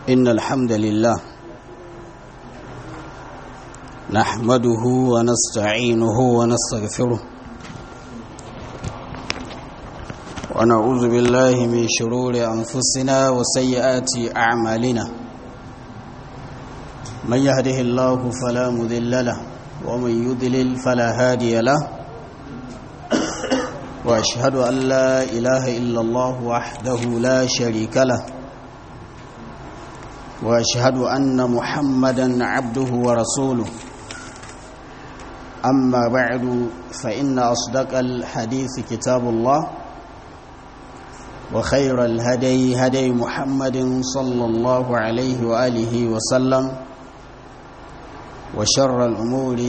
إن الحمد لله نحمده ونستعينه ونستغفره ونعوذ بالله من شرور أنفسنا وسيئات أعمالنا من يهده الله فلا مذل له ومن يضلل فلا هادي له وأشهد أن لا إله إلا الله وحده لا شريك له واشهد ان محمدا عبده ورسوله اما بعد فان اصدق الحديث كتاب الله وخير الهدي هدي محمد صلى الله عليه واله وسلم وشر الامور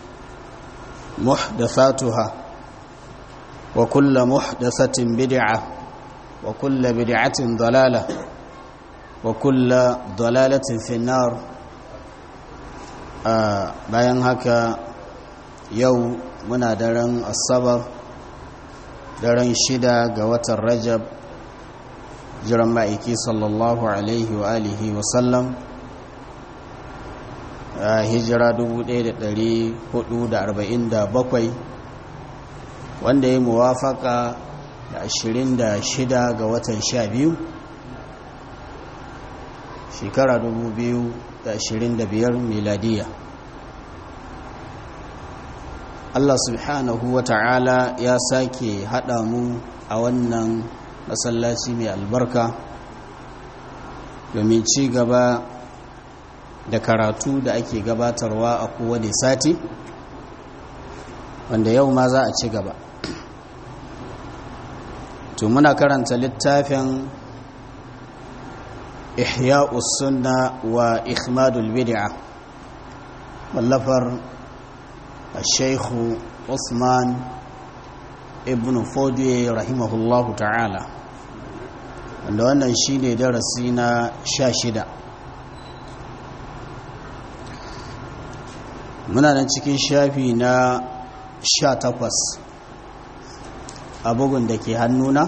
محدثاتها وكل محدثه بدعه وكل بدعه ضلاله وكل ضلالة في النار bayan haka yau muna daren asabar daren shida ga watan rajab jiran ma'aiki sallallahu alaihi wa alihi wasallam hijira 1447 wanda ya muwafaka da 26 ga watan 12 shekara 2025 miladiya Allah subhanahu wa ta'ala ya sake haɗa mu a wannan masallaci mai albarka domin ci gaba da karatu da ake gabatarwa a kowane sati wanda yau ma za a ci gaba to muna karanta littafin إحياء السنة وإخماد البدعة واللفر الشيخ عثمان ابن فودي رحمه الله تعالى wanda wannan shi ne darasi na sha shida muna nan cikin shafi na sha takwas a bugun da ke hannuna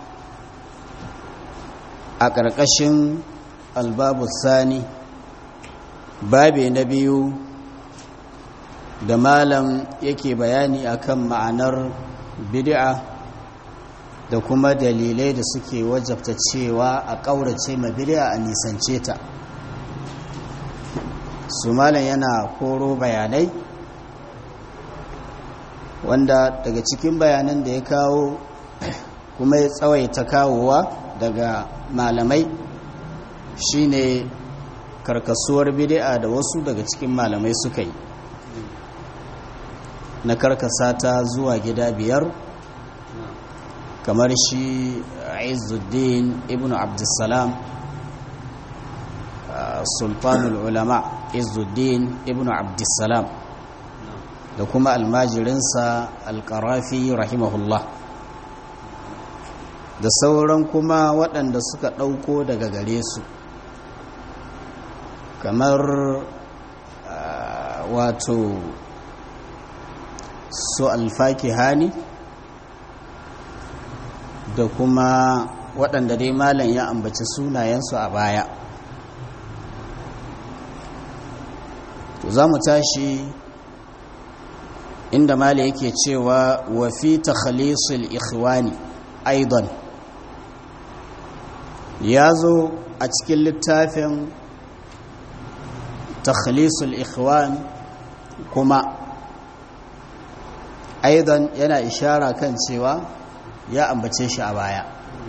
a ƙarƙashin albabu sani babe na biyu da malam yake bayani akan ma'anar bid'a da kuma dalilai da suke wajabta cewa a ƙaurace ma bid'a a nisance ta su malam yana koro bayanai wanda daga cikin bayanan da ya kawo kuma ya tsawaita kawowa daga malamai shine karkasuwar bid'a da wasu daga cikin malamai suka yi na karkasa ta zuwa gida biyar kamar shi Izzuddin ibn Abdussalam sultanul ulama Izzuddin ibn Abdussalam da kuma almajirinsa alkarafi rahimahullah da sauran kuma waɗanda suka ɗauko daga gare su kamar wato su alfaki hani da kuma waɗanda dai malam ya ambaci sunayensu a baya to za mu tashi inda malam yake cewa wa fi takhalisul ikhwani aidan ya zo a cikin littafin takhalisul ikhwan kuma aidan yana ishara kan cewa ya ambace shi a baya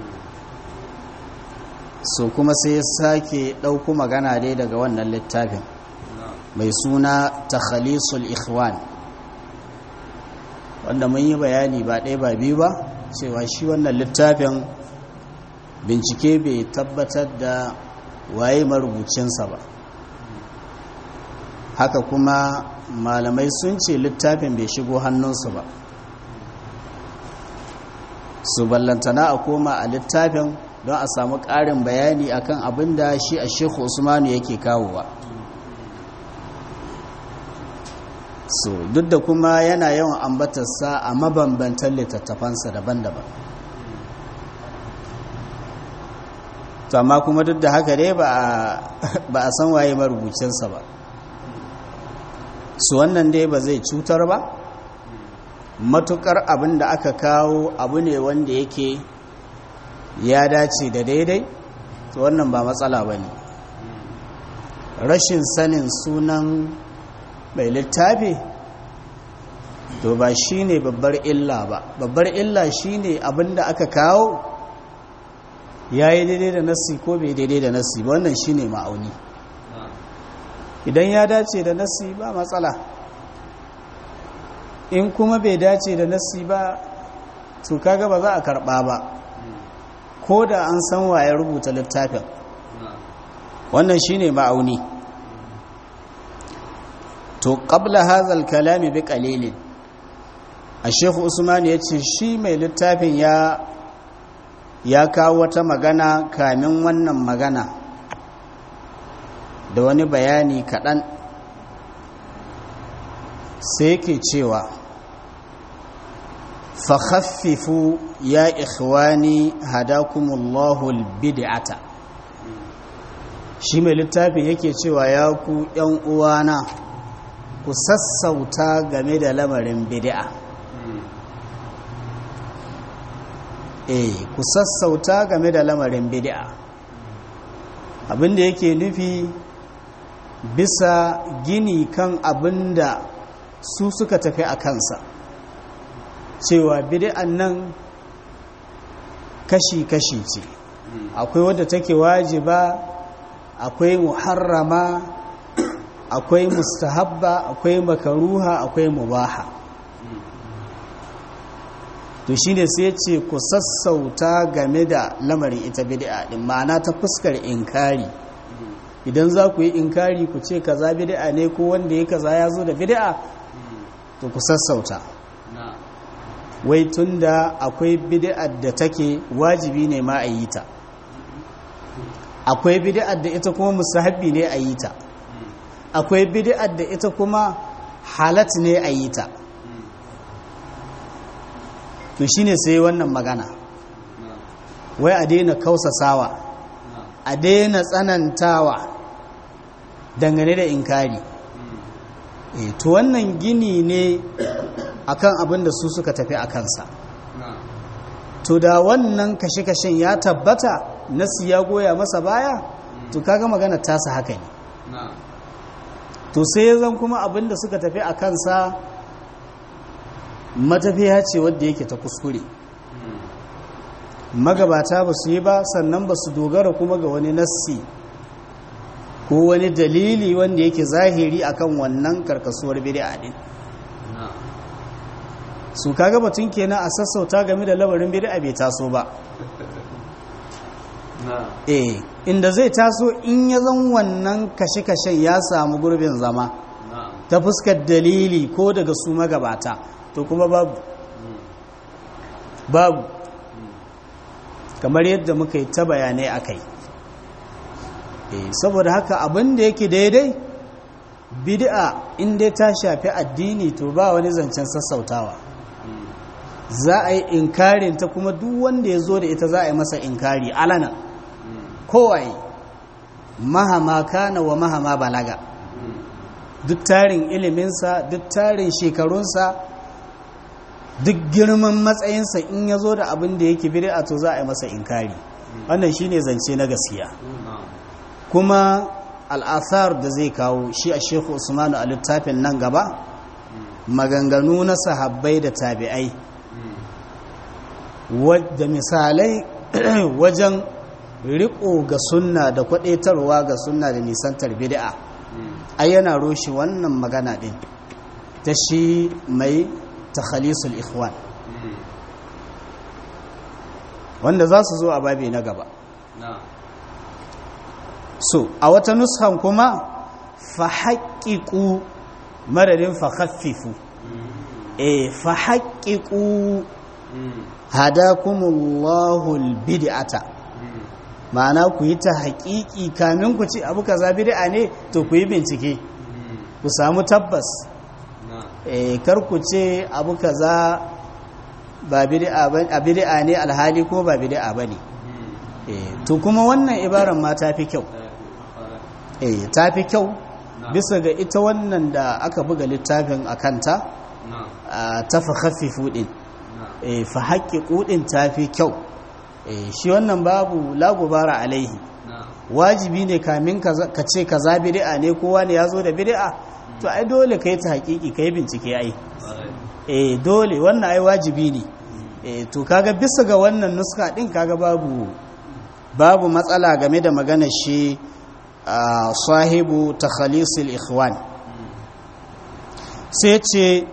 so kuma sai ya sake ɗauku magana dai daga wannan littafin mai suna takhalisul ikhwan wanda mun yi bayani ba ɗaya ba biyu ba cewa shi wannan littafin bincike bai tabbatar da waye marubucinsa ba haka kuma malamai sun ce littafin bai shigo hannunsu ba su ballantana a koma a littafin don a samu ƙarin bayani akan abin da shi a shekhu usmanu yake kawowa so duk da kuma yana yawan ambatarsa a mabambantan littattafansa daban-daban to amma kuma duk da haka dai ba a san waye marubucinsa ba su wannan dai ba zai cutar ba matukar abin da aka kawo abu ne wanda yake ya dace da daidai to wannan ba matsala ba ne rashin sanin sunan mai littafi to ba shi ne babbar illa ba babbar illa shi ne abin da aka kawo ya yi daidai da nassi ko bai daidai da nassi ba wannan shi ne ma'auni idan ya dace da nassi ba matsala in kuma bai dace da nassi ba to kaga ba za a karba ba ko da an san waye rubuta littafin wannan shine ma'auni to qabla hazal kalami bi qalilin Sheikh Usman ya ce shi mai littafin ya ya kawo wata magana kamin wannan magana da wani bayani kaɗan sai yake cewa fakhaffifu ya ikhwani hadakumullahu albid'ata shi mai littafin yake cewa ya ku ‘yan uwana ku sassauta game da lamarin bid'a eh ku sassauta game da lamarin bid'a abinda yake nufi bisa gini kan abinda su suka tafi a kansa cewa bid'an nan kashi-kashi ce akwai wadda take wajiba akwai muharrama akwai mustahabba akwai makaruha akwai mubaha to shine sai ce ku sassauta game da lamarin ita bid'a din ma'ana ta fuskar inkari idan za ku yi inkari ku ce kaza bid'a ne ko wanda ya kaza ya zo da bid'a to ku sassauta wai tunda akwai bid'ar da take wajibi ne ma a yi ta akwai bid'ar da ita kuma musahabi ne a yi ta akwai bid'ar da ita kuma halat ne a yi ta to shine sai wannan magana wai a daina kausasawa a daina tsanantawa dangane da inkari e to wannan gini ne akan abin da su suka tafi a kansa to da wannan kashe-kashen ya tabbata nasi ya goya masa baya to kaga magana tasa haka ne to sai zan kuma abin da suka tafi a kansa matafiya ce wadda yake ta kuskure magabata ba su yi ba sannan ba su dogara kuma ga wani nassi ko wani dalili wanda yake zahiri akan wannan karkasuwar bid'a din su kaga batun kenan a sassauta game da lamarin bid'a bai taso ba eh inda zai taso in ya zan wannan kashe-kashen ya samu gurbin zama ta fuskar dalili ko daga su magabata to kuma babu babu kamar yadda muka yi ta bayanai a kai saboda haka abin da yake daidai bid'a inda ta shafi addini to ba wani zancen sassautawa za a yi inkarin ta kuma duk wanda ya zo da ita za a yi masa inkari alana kowaye mahama kana wa mahama balaga duk tarin iliminsa duk tarin shekarunsa duk girman matsayinsa in ya zo da abin da yake bid'a to za a yi masa inkari wannan shine zance na gaskiya kuma al'athar da zai kawo shi a shekhu usmanu a littafin nan gaba maganganu na sahabbai da tabi'ai da misalai wajen riko ga sunna da kwadaitarwa ga sunna da nisantar bid'a ai yana roshi wannan magana din ta shi mai takhalisul ikhwan wanda za su zo a babi na gaba so a wata nushan kuma fa haƙiƙu madadin fa khaffifu e fa haƙiƙu hadakumullahu albid'ata ma'ana ku yi ta haƙiƙi kamin ku ci abu kaza bid'a ne to ku yi bincike ku samu tabbas e kar ku ce abu kaza ba bid'a ba bid'a ne alhali ko ba bid'a bane to kuma wannan ibaran ma ta fi kyau eh ta fi kyau bisa ga ita wannan da aka buga littafin a kanta ta fa khaffifu din fa haƙiƙu din ta fi kyau shi wannan babu lagubara alaihi wajibi ne kamin ka ce kaza bid'a ne kowa ne ya zo da bid'a to ai dole kai ta haƙiƙi kai bincike ai eh dole wannan ai wajibi ne eh to kaga bisa ga wannan nuska din kaga babu babu matsala game da maganar shi sahibu takhalisul ikhwan sai ce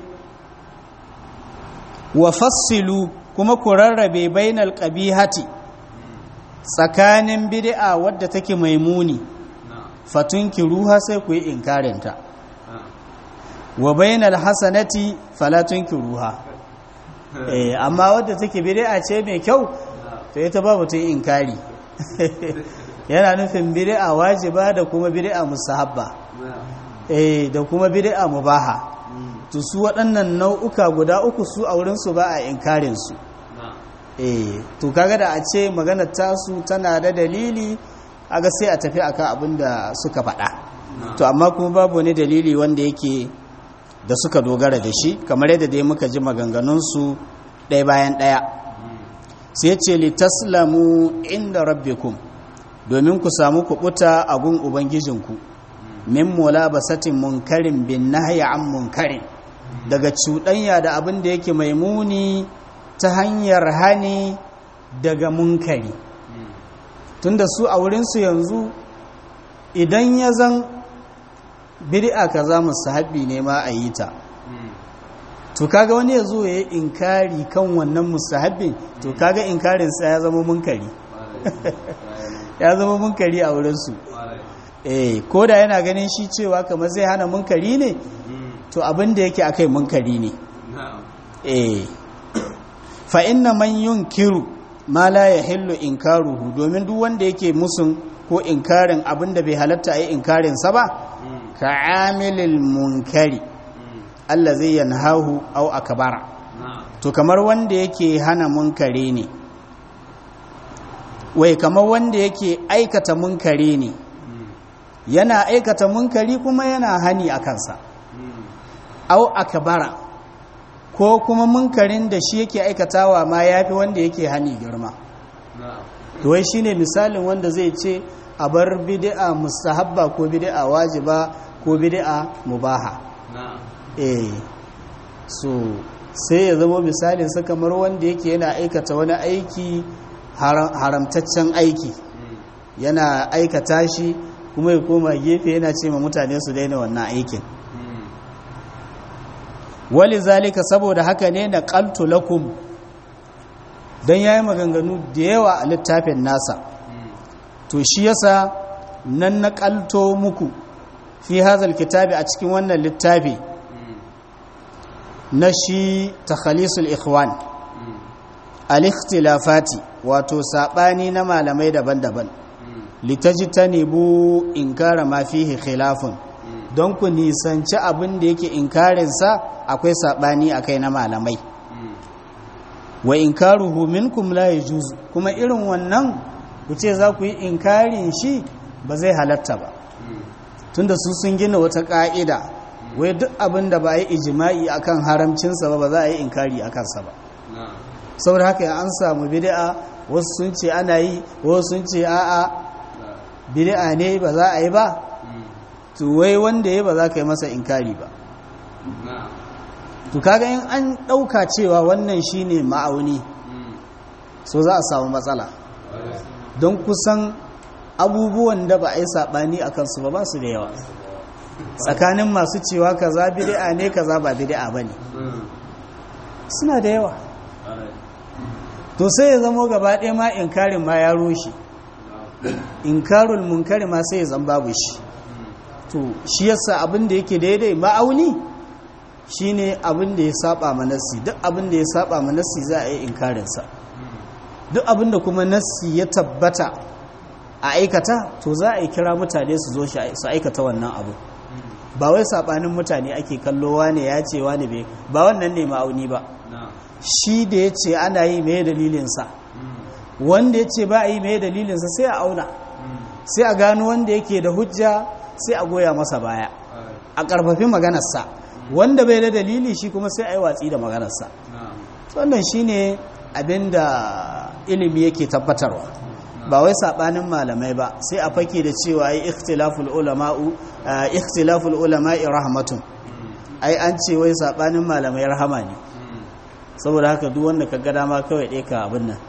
wa fassilu kuma ku rarrabe bainal qabihati tsakanin bid'a wadda take mai muni fatunki ruha sai ku yi inkarinta wa bainal hasanati fala tunki ruha eh amma wadda take bid'a ce mai kyau to ita ba mutum inkari yana nufin bid'a wajiba da kuma bid'a mustahabba eh da kuma bid'a mubaha to su waɗannan nau'uka guda uku su a wurin su ba a inkarin su eh to kaga da a ce maganar tasu tana da dalili aga sai a tafi akan abin da suka faɗa to amma kuma babu wani dalili wanda yake da suka dogara da shi kamar yadda dai muka ji maganganunsu ɗaya bayan ɗaya sai ce litaslamu inda rabbikum domin ku samu kuɓuta a gun ubangijinku min mulabasatin munkarin bin nahyi an munkarin daga cuɗanya da abin da yake mai muni ta hanyar hani daga munkari tunda su a wurinsu yanzu idan ya zan bid'a kaza musahabi ne ma a yi ta to kaga wani ya zo ya yi inkari kan wannan musahabin to kaga inkarinsa ya zama munkari ya zama munkari a wurinsu eh ko da yana ganin shi cewa kamar zai hana munkari ne to abin da yake akai munkari ne eh fa inna man yunkiru ma la yahillu inkaruhu domin duk wanda yake musun ko inkarin abin da bai halatta ayi inkarin sa ba ka amilil munkari Allah zai yanhahu au akbara to kamar wanda yake hana munkari ne wai kamar wanda yake aikata munkari ne yana aikata munkari kuma yana hani a kansa au akbara ko kuma munkarin da shi yake aikatawa ma yafi wanda yake hani girma to wai shine misalin wanda zai ce a bar bid'a mustahabba ko bid'a wajiba ko bid'a mubaha eh so sai ya zama misalin sa kamar wanda yake yana aikata wani aiki haramtaccen aiki yana aikata shi kuma ya koma gefe yana ce ma mutane su daina wannan aikin wali zalika saboda haka ne na qaltu lakum dan yayi maganganu da yawa a littafin nasa to shi yasa nan na qalto muku fi hazal kitabi a cikin wannan littafi na shi takhalisul ikhwan al-ikhtilafati wato sabani na malamai daban-daban litajtanibu inkara ma fihi khilafun don ku nisanci abin da yake inkarinsa akwai sabani akai na malamai wa inkaruhu minkum la yajuz kuma irin wannan ku ce za ku yi inkarin shi ba zai halatta ba tunda su sun gina wata ka'ida wai duk abin da ba a yi ijima'i akan haramcinsa ba ba za a yi inkari a kansa ba saboda haka an samu bid'a wasu sun ce ana yi wasu sun ce a'a bid'a ne ba za a yi ba to wai wanda ya ba za ka yi masa inkari ba to kaga in an ɗauka cewa wannan shine ma'auni so za a samu matsala don kusan abubuwan da ba a yi saɓani a kansu ba ba su da yawa tsakanin masu cewa kaza bid'a ne kaza ba bid'a bane suna da yawa to sai ya zamo gaba ɗaya ma inkarin ma ya rushe inkarul munkari ma sai ya zan babu shi to shi yasa abin da yake daidai ma'auni shine abin da ya saba ma nassi duk abin da ya saba ma nassi za a yi inkarinsa duk abin da kuma nassi ya tabbata a aikata to za a yi kira mutane su zo su aikata wannan abu ba wai sabanin mutane ake kallo wane ya ce wane bai ba wannan ne ma'auni ba shi da ya ce ana yi mai dalilinsa wanda ya ce ba a yi mai dalilinsa sai a auna sai a gano wanda yake da hujja sai a goya masa baya a ƙarfafi maganarsa wanda bai da dalili shi kuma sai a yi watsi da maganarsa wannan shi ne abin da ilimi yake tabbatarwa ba wai saɓanin malamai ba sai a fake da cewa ai ikhtilaful ulama'u ikhtilaful ulama'i rahmatun ai an ce wai saɓanin malamai rahama ne saboda haka duk wanda ka ga dama kawai ɗaya ka abin nan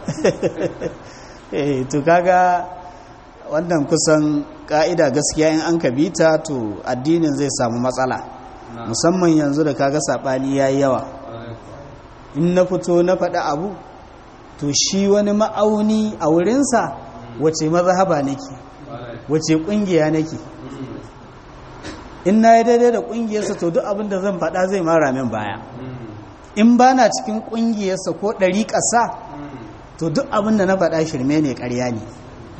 to kaga wannan kusan ka'ida gaskiya in an ka bita to addinin zai samu matsala musamman yanzu da kaga sabani yayi yawa in na fito na faɗi abu to shi wani ma'auni a wurinsa wace mazhaba nake wace ƙungiya nake in na yi daidai da ƙungiyarsa to duk abin da zan faɗa zai mara min baya in ba na cikin ƙungiyarsa ko ɗari ƙasa to duk abin da na faɗa shirme ne ƙarya ne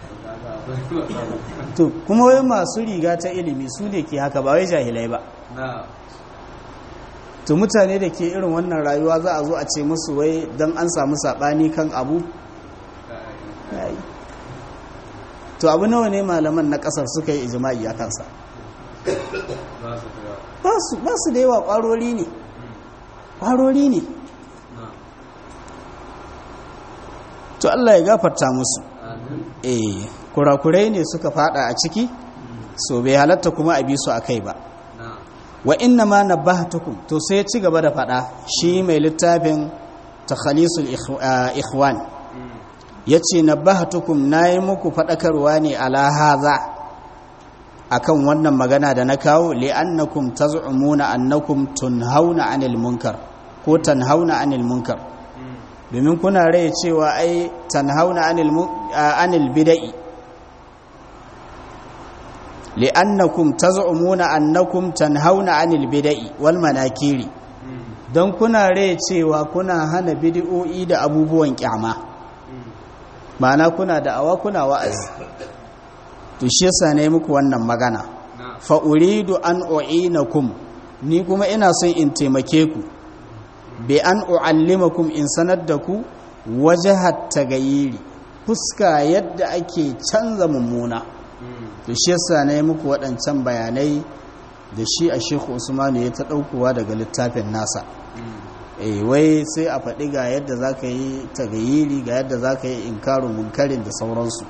to kuma wai masu riga ta ilimi su ne ke haka ba wai jahilai ba to mutane da ke irin wannan rayuwa za a zo a ce musu wai don an samu saɓani kan abu to abu nawa ne malaman na ƙasar suka yi ijima'i a kansa ba su da yawa ƙwarori ne ƙwarori ne to Allah ya gafarta musu eh kurakurai ne suka fada a ciki so bai halatta kuma a bi su akai ba wa inna ma nabbahtukum to sai ya ci gaba da fada shi mai littafin takhalisul ikhwan yace nabbahtukum nayi muku fadakarwa ne ala hadha akan wannan magana da na kawo li'annakum taz'umuna annakum tunhauna 'anil munkar ko tanhauna 'anil munkar domin kuna rai cewa ai tanhauna 'anil bida'i li'annakum taz'umuna annakum tanhauna 'anil bida'i wal manakiri don kuna rai cewa kuna hana bid'o'i da abubuwan kyama ma'ana kuna da awa kuna wa'azi to shi yasa ne muku wannan magana fa uridu an u'inakum ni kuma ina son in taimake ku bi an u'allimakum in sanar da ku wajahat tagayiri fuska yadda ake canza mummuna to shi yasa ne muku waɗancan bayanai da shi a Sheikh Usman ya ta daukowa daga littafin nasa eh wai sai a faɗi ga yadda zaka yi tagayiri ga yadda zaka yi inkarun munkarin da sauransu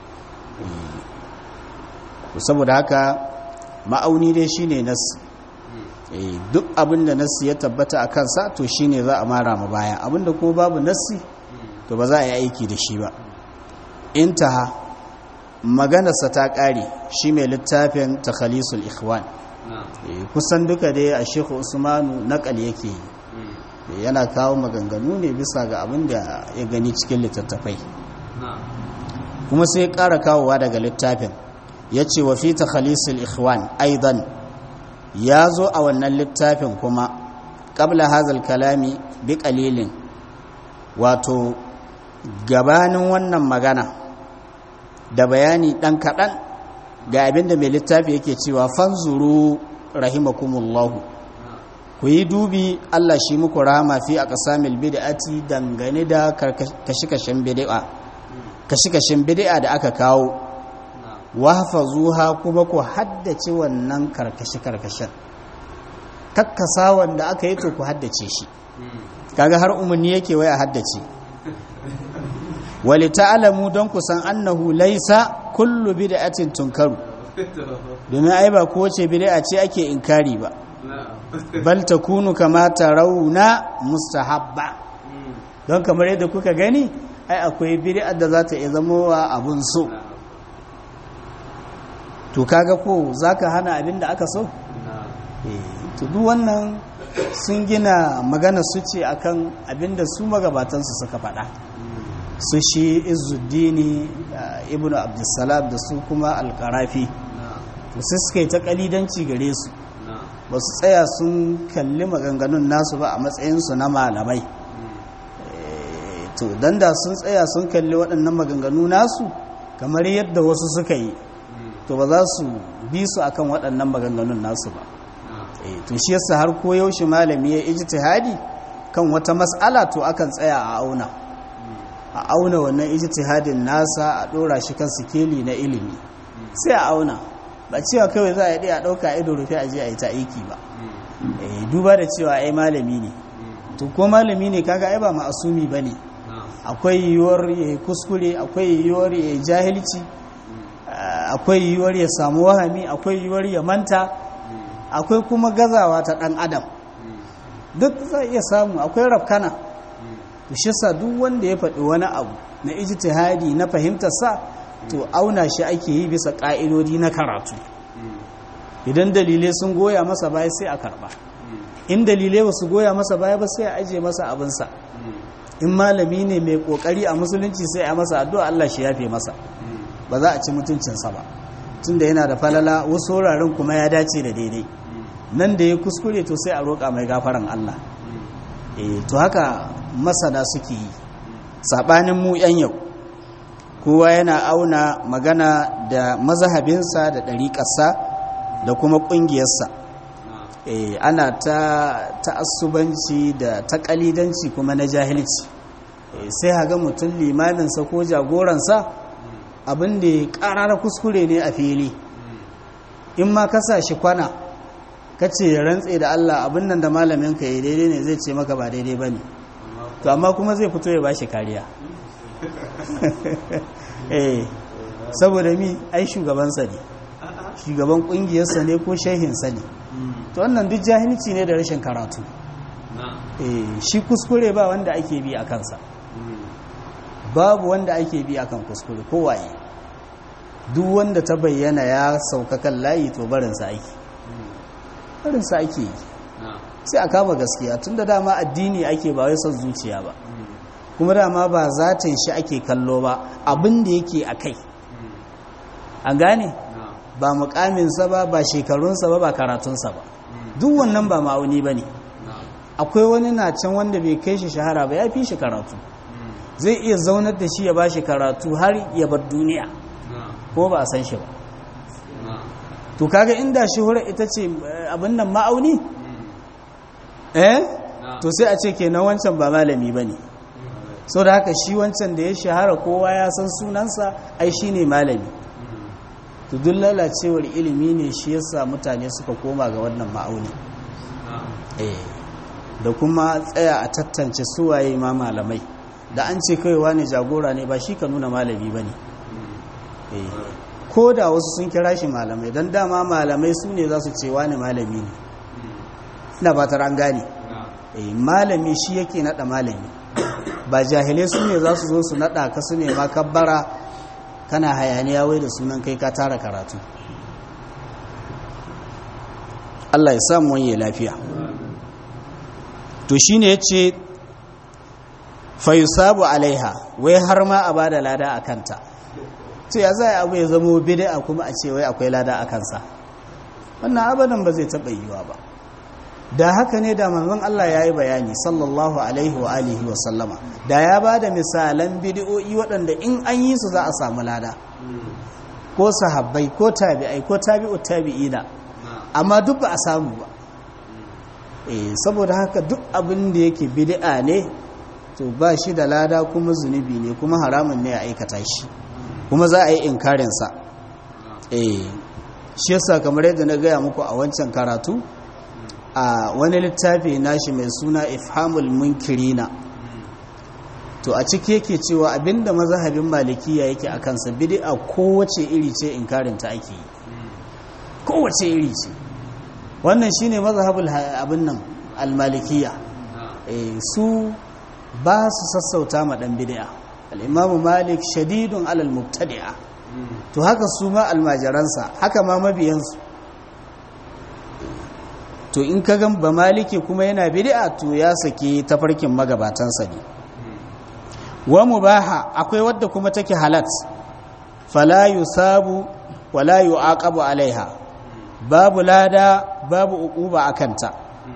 saboda haka ma'auni dai shine nas duk abinda nassi ya tabbata a kansa to shine za a mara ma baya abinda kuma babu nassi to ba za a yi aiki da shi ba intaha maganarsa ta ƙare shi mai littafin takhalisul ikhwan kusan duka dai a shekhu usmanu naƙal yake yi yana kawo maganganu ne bisa ga abin da ya gani cikin littattafai kuma sai ya ƙara kawowa daga littafin ya ce wa fi takhalisul ikhwan aidan ya zo a wannan littafin kuma ƙabla hazal kalami bi ƙalilin wato gabanin wannan magana da bayani ɗan kaɗan ga abin da mai littafi yake cewa fanzuru rahimakumullahu ku yi dubi Allah shi muku rahama fi a ƙasamil bid'ati dangane da kashe-kashen bid'a kashe-kashen bid'a da aka kawo wahfazuha kuma ku haddace wannan karkashe-karkashen kakkasa wanda aka yi to ku haddace shi kaga har umarni yake wai a haddace wali ta'alamu don ku san annahu laisa kullu bid'atin tunkaru domin ai ba kowace bid'a ce ake inkari ba bal takunu kama tarawna mustahabba don kamar yadda kuka gani ai akwai bid'a da za ta iya zama wa abun so to kaga ko zaka hana abin da aka so to duk wannan sun gina magana su ce akan abin da su magabatansu suka faɗa su shi izuddini ibnu abdussalam da su kuma alkarafi sai suka yi ta kalidanci gare su ba su tsaya sun kalli maganganun nasu ba a matsayinsu na malamai to don da sun tsaya sun kalli waɗannan maganganu nasu kamar yadda wasu suka yi to ba za su bi su akan waɗannan maganganun nasu ba to shi yasa har ko yaushe malami ya ijtihadi kan wata mas'ala to akan tsaya a auna a auna wannan ijtihadin nasa a dora shi kan sikeli na ilimi sai a auna ba cewa kawai za a yi a ɗauka ido rufe a je a yi ta aiki ba duba da cewa ai malami ne to ko malami ne kaga ai ba ma'asumi ba ne akwai yiwuwar ya yi kuskure akwai yiwuwar ya yi jahilci akwai yiwuwar ya samu wahami akwai yiwuwar ya manta akwai kuma gazawa ta ɗan adam duk za iya samu akwai rafkana to shi sa duk wanda ya faɗi wani abu na ijtihadi na fahimtar sa to auna shi ake yi bisa ƙa'idodi na karatu idan dalilai sun goya masa baya sai a karɓa in dalilai ba su goya masa baya ba sai a aje masa abinsa in malami ne mai ƙoƙari a musulunci sai a masa addu'a Allah shi yafe masa ba za a ci mutuncinsa ba tunda yana da falala wasu wuraren kuma ya dace da daidai nan da ya kuskure to sai a roƙa mai gafaran Allah e to haka masana suke yi saɓanin mu 'yan yau kowa yana auna magana da mazahabinsa da ɗariƙarsa da kuma ƙungiyarsa e ana ta ta'assubanci da ta ƙalidanci kuma na jahilci e sai haga mutum limaminsa ko jagoransa abin da ya ƙarara kuskure ne a fili in ma kasa shi kwana ka ce ya rantse da Allah abin nan da malamin ka yi daidai ne zai ce maka ba daidai ba ne to amma kuma zai fito ya ba shi kariya eh saboda mi ai shugabansa ne shugaban kungiyarsa ne ko shehinsa ne to wannan duk jahilci ne da rashin karatu eh shi kuskure ba wanda ake bi a kansa babu wanda ake bi akan kuskure kowaye duk wanda ta bayyana ya sauka kan layi to barinsa ake barinsa ake yi sai a kama gaskiya tun da dama addini ake ba wai son zuciya ba kuma dama ba zatin shi ake kallo ba abin da yake a kai an gane ba mukaminsa ba ba shekarunsa ba ba karatunsa ba duk wannan ba ma'auni ba ne akwai wani na can wanda bai kai shi shahara ba ya fi shi karatu zai iya zaunar da shi ya ba shi karatu har ya bar duniya ko ba a san shi ba to kaga inda shuhura ita ce abin nan ma'auni eh to sai a ce kenan wancan ba malami ba ne so da haka shi wancan da ya shahara kowa ya san sunansa ai shi ne malami to duk lalacewar ilimi ne shi yasa mutane suka koma ga wannan ma'auni eh da kuma tsaya a tattance suwaye ma malamai da an ce kaiwa ne jagora ne ba shi ka nuna malami ba ne ko da wasu sun kira shi malamai don dama malamai su ne za su ce wani malami ne ina ba an gane malami shi yake nada malami ba jahilai su ne za su zo su nada ka su ne ma kabbara kana hayaniya wai da sunan kai ka tara karatu Allah ya samu wani lafiya to shine yace fa yusabu alaiha wai har ma a bada lada a kanta to ya zai abu ya zama bid'a kuma a ce wai akwai lada a kansa wannan abadan ba zai taɓa yiwa ba da haka ne da manzon Allah ya yi bayani sallallahu alaihi wa alihi wa sallama da ya ba da misalan bid'o'i waɗanda in an yi su za a samu lada ko sahabbai ko tabi'ai ko tabi'u tabi'ina amma duk ba a samu ba eh saboda haka duk abin da yake bid'a ne to ba shi da lada kuma zunubi ne kuma haramun ne ya aikata shi kuma za a yi inkarinsa eh shi yasa kamar yadda na gaya muku a wancan karatu a wani littafi nashi mai suna ifhamul munkirina to a ciki yake cewa abinda mazhabin malikiya yake a kansa bid'a kowace iri ce inkarinta ake yi kowace iri ce wannan shine mazhabul abin nan almalikiya eh su ba su sassauta ma dan bid'a al-imamu malik shadidun alal mubtadi'a to haka su ma almajiransa haka ma mabiyansu to in ka gan ba maliki kuma yana bid'a to ya sake tafarkin magabatansa ne wa mubaha akwai wadda kuma take halat fala yusabu wala yu'aqabu alaiha babu lada babu uquba akanta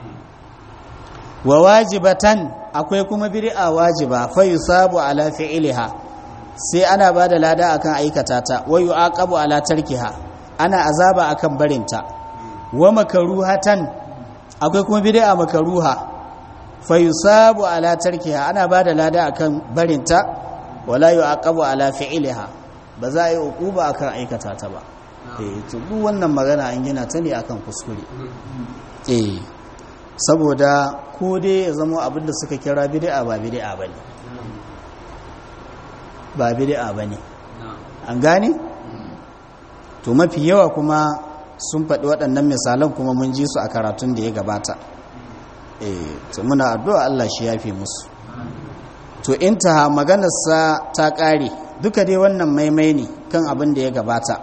wa wajibatan akwai kuma bid'a wajiba fa yusabu ala fi'liha sai ana bada lada akan aikata ta wa yu'aqabu ala tarkiha ana azaba akan barinta wa makruhatan akwai kuma bid'a makruha fa yusabu ala tarkiha ana bada lada akan barinta wala yu'aqabu ala fi'liha ba za a yi uquba akan aikata ta ba eh to duk wannan magana an gina ta ne akan kuskure eh saboda ko dai ya zama abinda suka kira bid'a ba bid'a bane ba bid'a bane an gane to mafi yawa kuma sun faɗi waɗannan misalan kuma mun ji su a karatun da ya gabata eh to muna addu'a Allah shi yafe musu to intaha maganarsa ta ƙare duka dai wannan maimai ne kan abin da ya gabata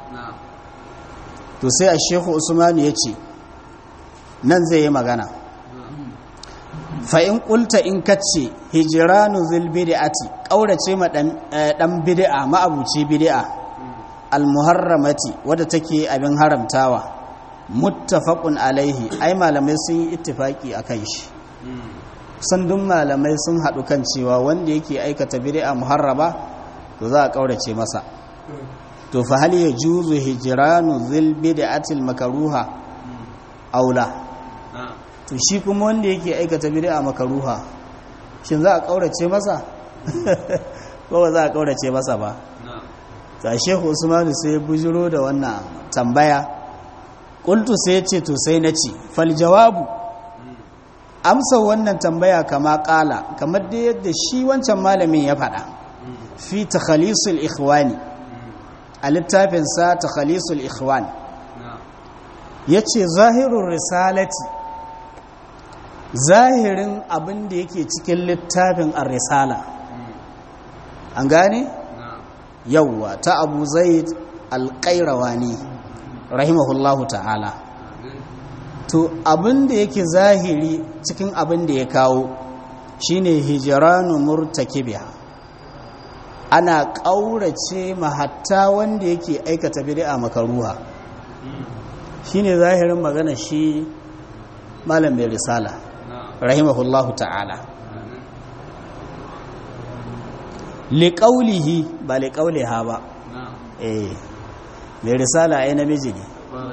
to sai a shehu usmanu ya ce nan zai yi magana fa'in ƙulta in kace hijiranu zil bid'ati ƙaurace ma ɗan bid'a ma'abuci bid'a almuharramati wadda take abin haramtawa muttafaqun alaihi ai malamai sun yi ittifaki akan shi sandun malamai sun haɗu kan cewa wanda yake aikata bid'a muharraba to za a ƙaurace masa to fa hal yajuzu hijranu zil bid'ati al makruha aula to shi kuma wanda yake aikata bid'a makruha shin za a ƙaurace masa ko ba za a ƙaurace masa ba ta shehu usmanu sai ya bujiro da wannan tambaya ƙultu sai ya ce to sai na ci fal jawabu amsa wannan tambaya kama ƙala kamar da yadda shi wancan malamin ya faɗa fi takhalisul ikhwani a littafinsa takhalisul ikhwan ya ce zahirun risalati zahirin abin da yake cikin littafin ar-risala an gane? yawwa ta abu zaid alƙairawani rahimahullahu ta'ala to abin da yake zahiri cikin abin da ya kawo shine hijiranu murtakibiha ana ƙaurace mahatta wanda yake aikata bid'a makaruha shine zahirin magana shi malam mai risala rahimahullahu ta'ala liƙaulihi ba liƙauliha ba eh mai risala ai namiji ne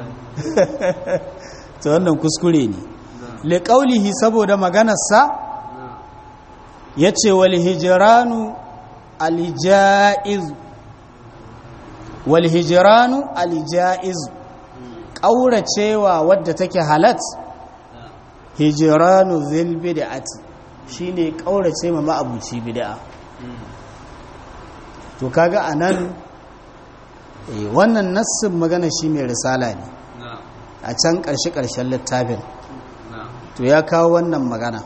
ta wannan kuskure ne liƙaulihi saboda maganarsa ya ce wal hijiranu alijaiz wal hijiranu alijaiz ƙauracewa wadda take halat hijiranu zil bid'ati shine ƙaurace ma ma'abuci bid'a to kaga a nan wannan nassin magana shi mai risala ne a can ƙarshe-ƙarshen littafin to ya kawo wannan magana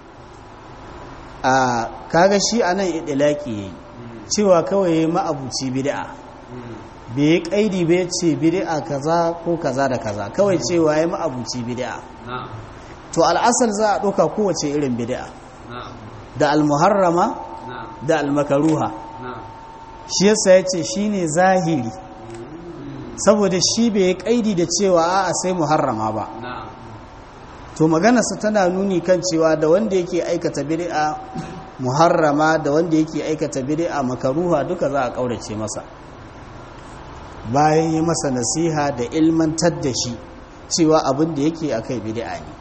a kaga shi a nan idilaki ya yi cewa kawai ya ma'abuci bid'a bai yi ƙaidi bai ce bid'a kaza ko kaza da kaza kawai cewa ya ma'abuci bid'a to al'asar za a ɗauka kowace irin bid'a da almuharrama da almakaruha shi yasa ya ce shi ne zahiri saboda shi bai yi kaidi da cewa a sai muharrama ba to maganarsa tana nuni kan cewa da wanda yake aikata bid'a muharrama da wanda yake aikata bid'a makaruha duka za a kaurace masa bayan yi masa nasiha da ilmantar da shi cewa abin da yake akai bid'a ne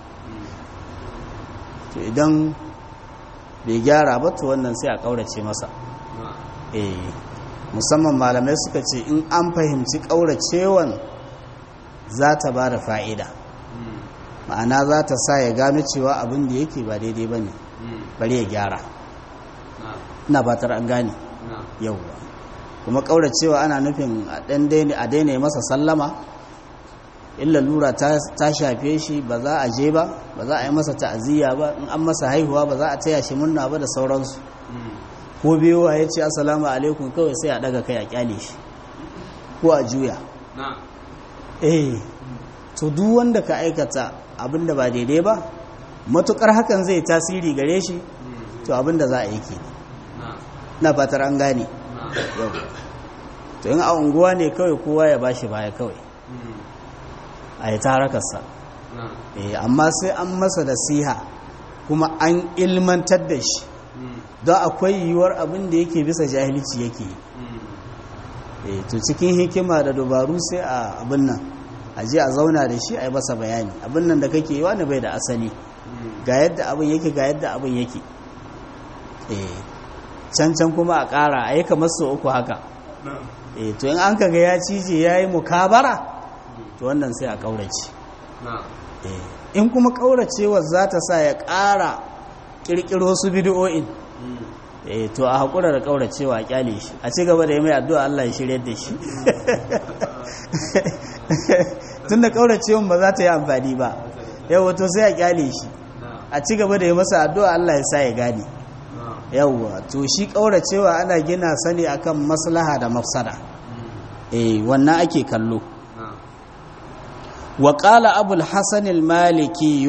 to idan bai gyara ba to wannan sai a kaurace masa eh musamman malamai suka ce in an fahimci ƙauracewan za ta ba da fa'ida ma'ana za ta sa ya gano cewa abin da yake ba daidai ba ne bari ya gyara ina batar an gane yauwa kuma ƙauracewa ana nufin a daina masa sallama illa lura ta shafe shi ba za a je ba ba za a yi masa ta'aziyya ba in an masa haihuwa ba za a taya shi murna ba da sauransu ko biyowa ya ce assalamu alaikum kawai sai a daga kai a kyale shi ko a juya eh to duk wanda ka aikata abinda ba daidai ba matukar hakan zai tasiri gare shi to abinda za a yi ke na fatar an gane yau to yin a unguwa ne kawai kowa ya bashi baya kawai a yi tarakarsa amma sai an masa da siha kuma an ilmantar da shi don akwai yiwuwar abin da yake bisa jahilci yake yi to cikin hikima da dabaru sai a abin nan a je a zauna da shi a yi masa bayani abin nan da kake yi wani bai da asali ga yadda abin yake ga yadda abin yake can can kuma a ƙara a yi kamar su uku haka e to in an kaga ya cije ya yi mukabara to wannan sai a ƙaurace in kuma ƙauracewar za ta sa ya ƙara ƙirƙiro su bidiyo'in e to a haƙura da ƙauracewa a ƙyale shi a ci gaba da yi mai addu'a Allah ya shirya da shi tun da ƙauracewan ba za ta yi amfani ba yau to sai a ƙyale shi a ci gaba da yi masa addu'a Allah ya sa ya gane yawwa to shi ƙauracewa ana gina sani akan maslaha da mafsada eh wannan ake kallo wa qala abul hasan al maliki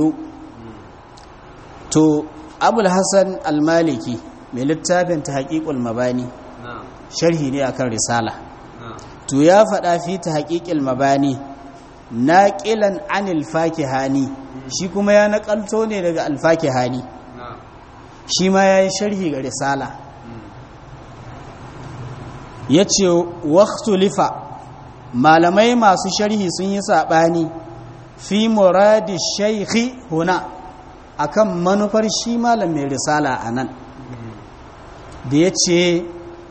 to abul hasan al maliki mai littafin tahqiqul mabani sharhi ne akan risala to ya faɗa fi tahqiqil mabani naqilan anil fakihani shi kuma ya nakalto ne daga al fakihani shi ma ya yi sharhi ga risala ya ce waktulifa malamai masu sharhi sun yi saɓani fi muradi shaikhi huna akan manufar shi malam mai risala a nan da ya ce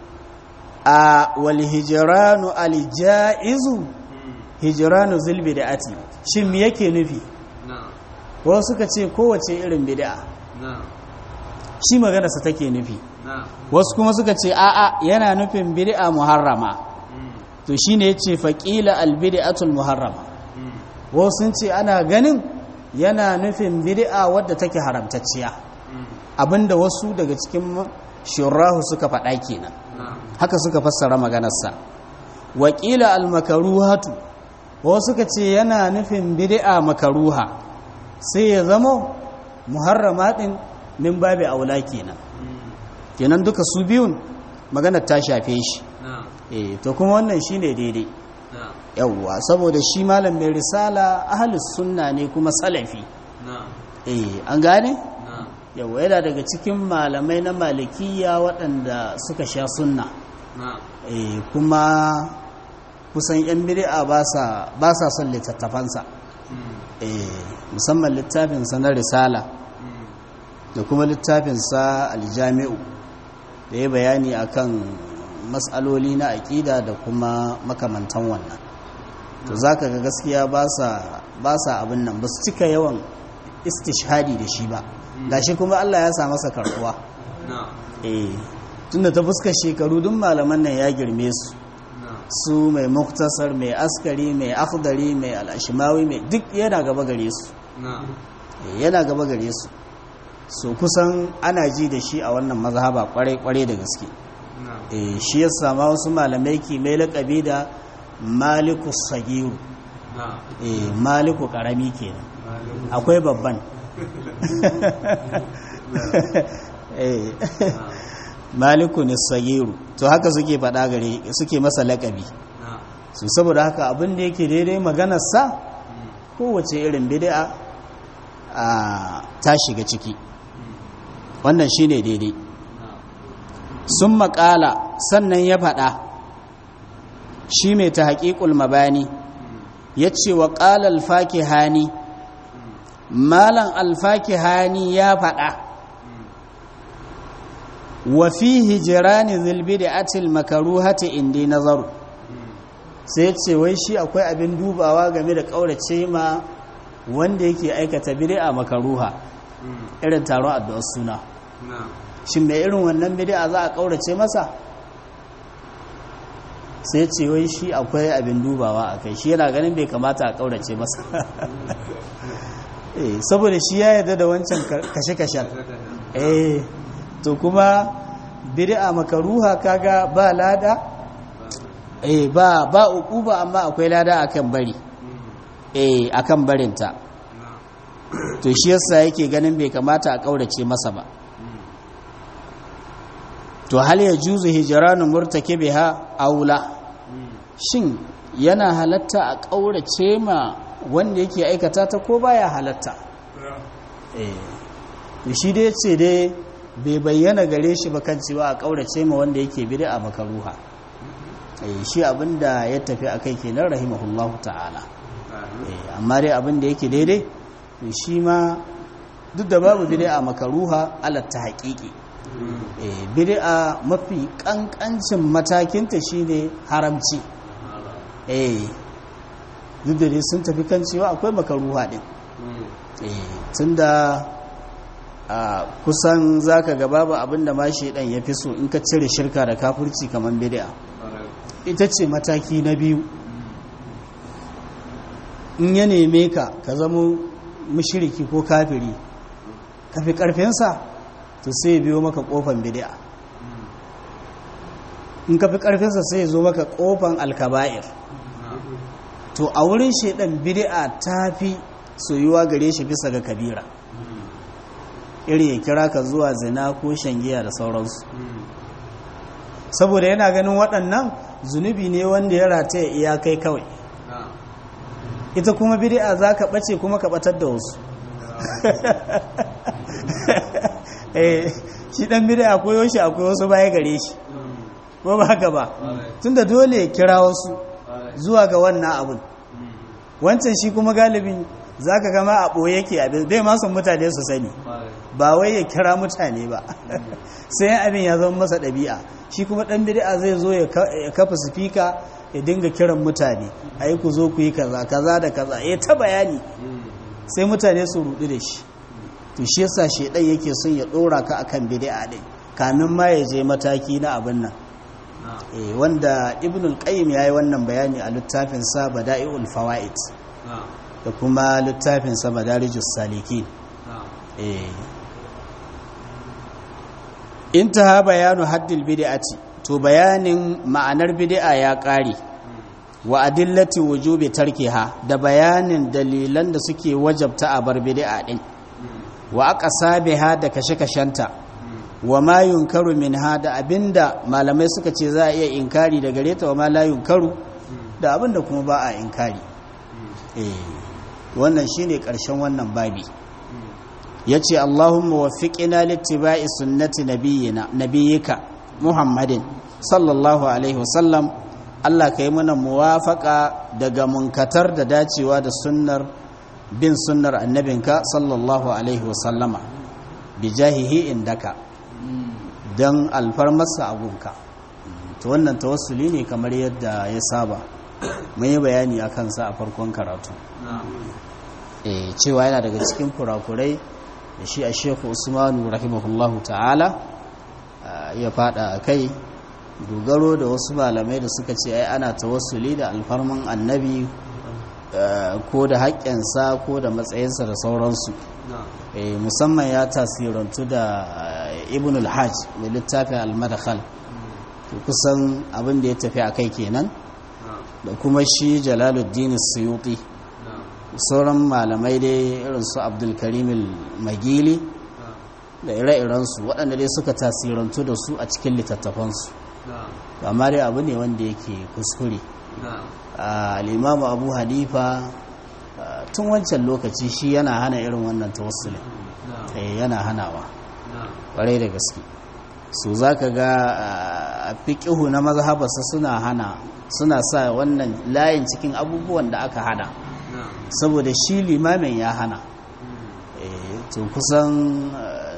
a walhijiranu alijaizu hijiranu zilbi da ati shi me yake nufi wasu suka ce kowace irin bid'a shi maganarsa take nufi wasu kuma suka ce a'a yana nufin bid'a muharrama to shine yace faqila albid'atul muharrama wasu sun ce ana ganin yana nufin bid'a wadda take haramtacciya abinda wasu daga cikin shurahu suka faɗa kenan haka suka fassara maganarsa waƙila almakaruhatu wasu suka ce yana nufin bid'a makaruha sai ya zamo muharrama din min babi aula kenan kenan duka su biyun maganar ta shafe shi eh to kuma wannan shine daidai yawwa saboda shi malam mai risala ahlus sunna ne kuma salafi eh an gane yawwa yana daga cikin malamai na malikiya waɗanda suka sha sunna eh kuma kusan yan bid'a ba sa ba sa son littattafansa eh musamman littafinsa na risala da kuma littafinsa aljami'u da ya bayani akan matsaloli na aƙida da kuma makamantan wannan to za ka ga gaskiya ba sa abin nan ba su cika yawan istishhadi da shi ba da shi kuma allah ya sa masa karkuwa eh tunda ta fuskar shekaru duk malaman nan ya girme su su mai muktasar mai askari mai akhdari mai al'ashimawi mai duk yana gaba gare su yana gaba gare su so kusan ana ji da shi a wannan mazhaba kwarai-kwarai da gaske shi ya sama wasu malamai ki mai laƙabi da maliku sagiru maliku ƙarami kenan akwai babban maliku ne sagiru to haka suke faɗa gare suke masa laƙabi su saboda haka abin da yake daidai maganarsa kowace irin bid'a a ta shiga ciki wannan shine daidai sun makala sannan ya faɗa shi mai ta haƙiƙul mabani ya ce wa ƙala alfaki hani malan alfaki hani ya faɗa wa fi hijirani zilbi da atil makaruhati indi nazaru sai ce wai shi akwai abin dubawa game da ƙaurace ma wanda yake aikata bid'a makaruha irin taron addu'ar suna shin mai irin wannan bid'a za a ƙaurace masa sai ce wai shi akwai abin dubawa a kai shi yana ganin bai kamata a ƙaurace masa saboda shi ya yarda da wancan kashe-kashen eh to kuma bid'a makaruha kaga ba lada eh ba ba uquba amma akwai lada akan bari eh akan barinta to shi yasa yake ganin bai kamata a kaurace masa ba to hal ya juzu hijranu murtakibiha aula shin yana halatta a kaurace ma wanda yake aikata ta ko baya halatta eh to shi dai ce dai bai bayyana gare shi ba kan cewa a kaurace ma wanda yake bid'a makaruha eh shi abinda ya tafi akai kenan rahimahullahu ta'ala amma dai abin da yake daidai shi ma duk da babu bid'a makaruha ala ta haƙiƙi eh bid'a mafi kankancin matakinta shine haramci eh duk da dai sun tafi kan cewa akwai makaruha din eh tunda a kusan zaka ga babu abinda ma shedan ya fi so in ka cire shirka da kafirci kamar bid'a ita ce mataki na biyu in ya neme ka ka zama mushriki ko kafiri ka fi karfinsa to sai biyo maka kofan bid'a in ka fi karfinsa sai zo maka kofan alkaba'ir to a wurin shaidan bid'a ta fi soyuwa gare shi bisa ga kabira iri ya kira ka zuwa zina ko shangiya da sauransu saboda yana ganin waɗannan zunubi ne wanda ya rataya iyakai kawai ita kuma bid'a za ka ɓace kuma ka ɓatar da wasu shi ɗan bid'a akwai shi akwai wasu baya gare shi ko ba haka ba tunda dole ya kira wasu zuwa ga wannan abun wancan shi kuma galibin za ka gama a ɓoye yake abin bai masu mutane su sani ba wai ya kira mutane ba sai abin ya zama masa ɗabi'a shi kuma ɗan bid'a zai zo ya kafa sifika ya dinga kiran mutane a yi ku zo ku yi kaza kaza da kaza ya ta bayani sai mutane su rudu da shi to shi yasa shedan yake son ya ɗora ka akan bid'a ɗin kamin ma ya je mataki na abin nan wanda ibn al-qayyim yayi wannan bayani a littafin sa bada'iul fawaid da kuma littafin sa madarijus salikin eh intaha bayanu haddil bid'ati to bayanin ma'anar bid'a ya kare wa adillati wujubi tarkiha da bayanin dalilan da suke wajabta a bar bid'a din wa aqsabiha da kashe-kashenta wa ma yunkaru min hada abinda malamai suka ce za a iya inkari da gare ta wa ma la yunkaru da abinda kuma ba a inkari eh wannan shine karshen wannan babi yace Allahumma waffiqna littiba'i sunnati nabiyyina nabiyyika Muhammadin sallallahu alaihi wasallam Allah kai mana muwafaqa daga munkatar da dacewa da sunnar bin sunnar annabinka sallallahu alaihi wasallama bijahihi indaka don alfarmarsa a gunka ta wannan tawassuli ne kamar yadda ya saba mun yi bayani a kansa a farkon karatu e, cewa yana daga cikin kurakurai da shi a shekhu usmanu rahimahullahu ta'ala ya fada a kai dogaro da wasu malamai da suka ce ai ana tawassuli da alfarman annabi ko da haƙƙinsa ko da matsayinsa da sauransu musamman ya tasirantu da ibn al-hajj mai littafin al-madakhal kusan abin da ya tafi a kai kenan da kuma shi jalaluddin suyuti sauran malamai dai irin su abdulkarim magili da ire-irensu waɗanda dai suka tasirantu da su a cikin littattafansu amma dai abu ne wanda yake kuskure al'imamu abu hanifa tun wancan lokaci shi yana hana irin wannan tawassulin yana hanawa ƙwarai da gaske su za ka ga a fiƙihu na mazhabarsa suna hana suna sa wannan layin cikin abubuwan da aka hana saboda shi limamin ya hana to kusan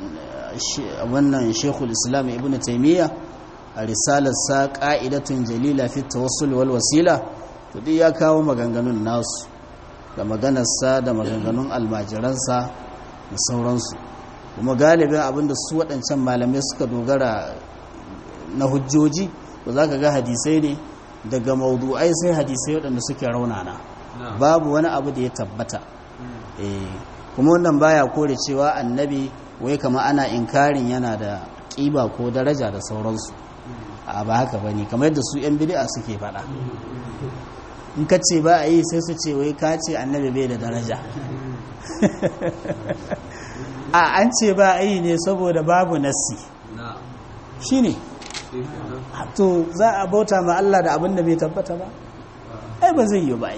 wannan shekul islam ibn taimiyya a risalarsa ƙa'idatun jalila fi tawassul wal wasila to duk ya kawo maganganun nasu da maganarsa da maganganun almajiransa da sauransu kuma galibin abinda su waɗancan malamai suka dogara na hujjoji ba za ka ga hadisai ne daga maudu'ai sai hadisai waɗanda suke raunana babu wani abu da ya tabbata kuma wannan baya kore cewa annabi wai kama ana inkarin yana da ƙiba ko daraja da sauransu a ba haka ba ne kamar yadda su 'yan bidi'a suke faɗa in ka ce ba a yi sai su ce wai ka ce annabi bai da daraja a an ce ba a yi ne saboda babu nassi shi ne to za a bauta ma Allah da abin da bai tabbata ba ai ba zai yi ba ai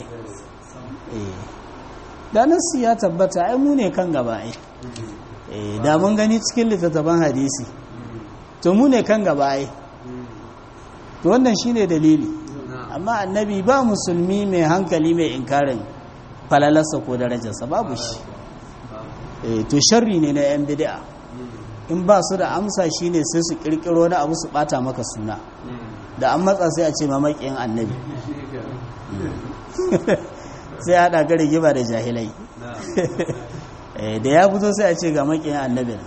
da nassi ya tabbata ai mu ne kan gaba ai da mun gani cikin littattafan hadisi to mu ne kan gaba ai to wannan shine dalili amma annabi ba musulmi mai hankali mai inkarin falalarsa ko darajarsa babu shi to sharri ne na 'yan bid'a in ba su da amsa shine sai su kirkiro na abu su bata maka suna da an matsa sai a ce mamakin annabi sai haɗa ga rigima da jahilai da ya fito sai a ce ga makin annabi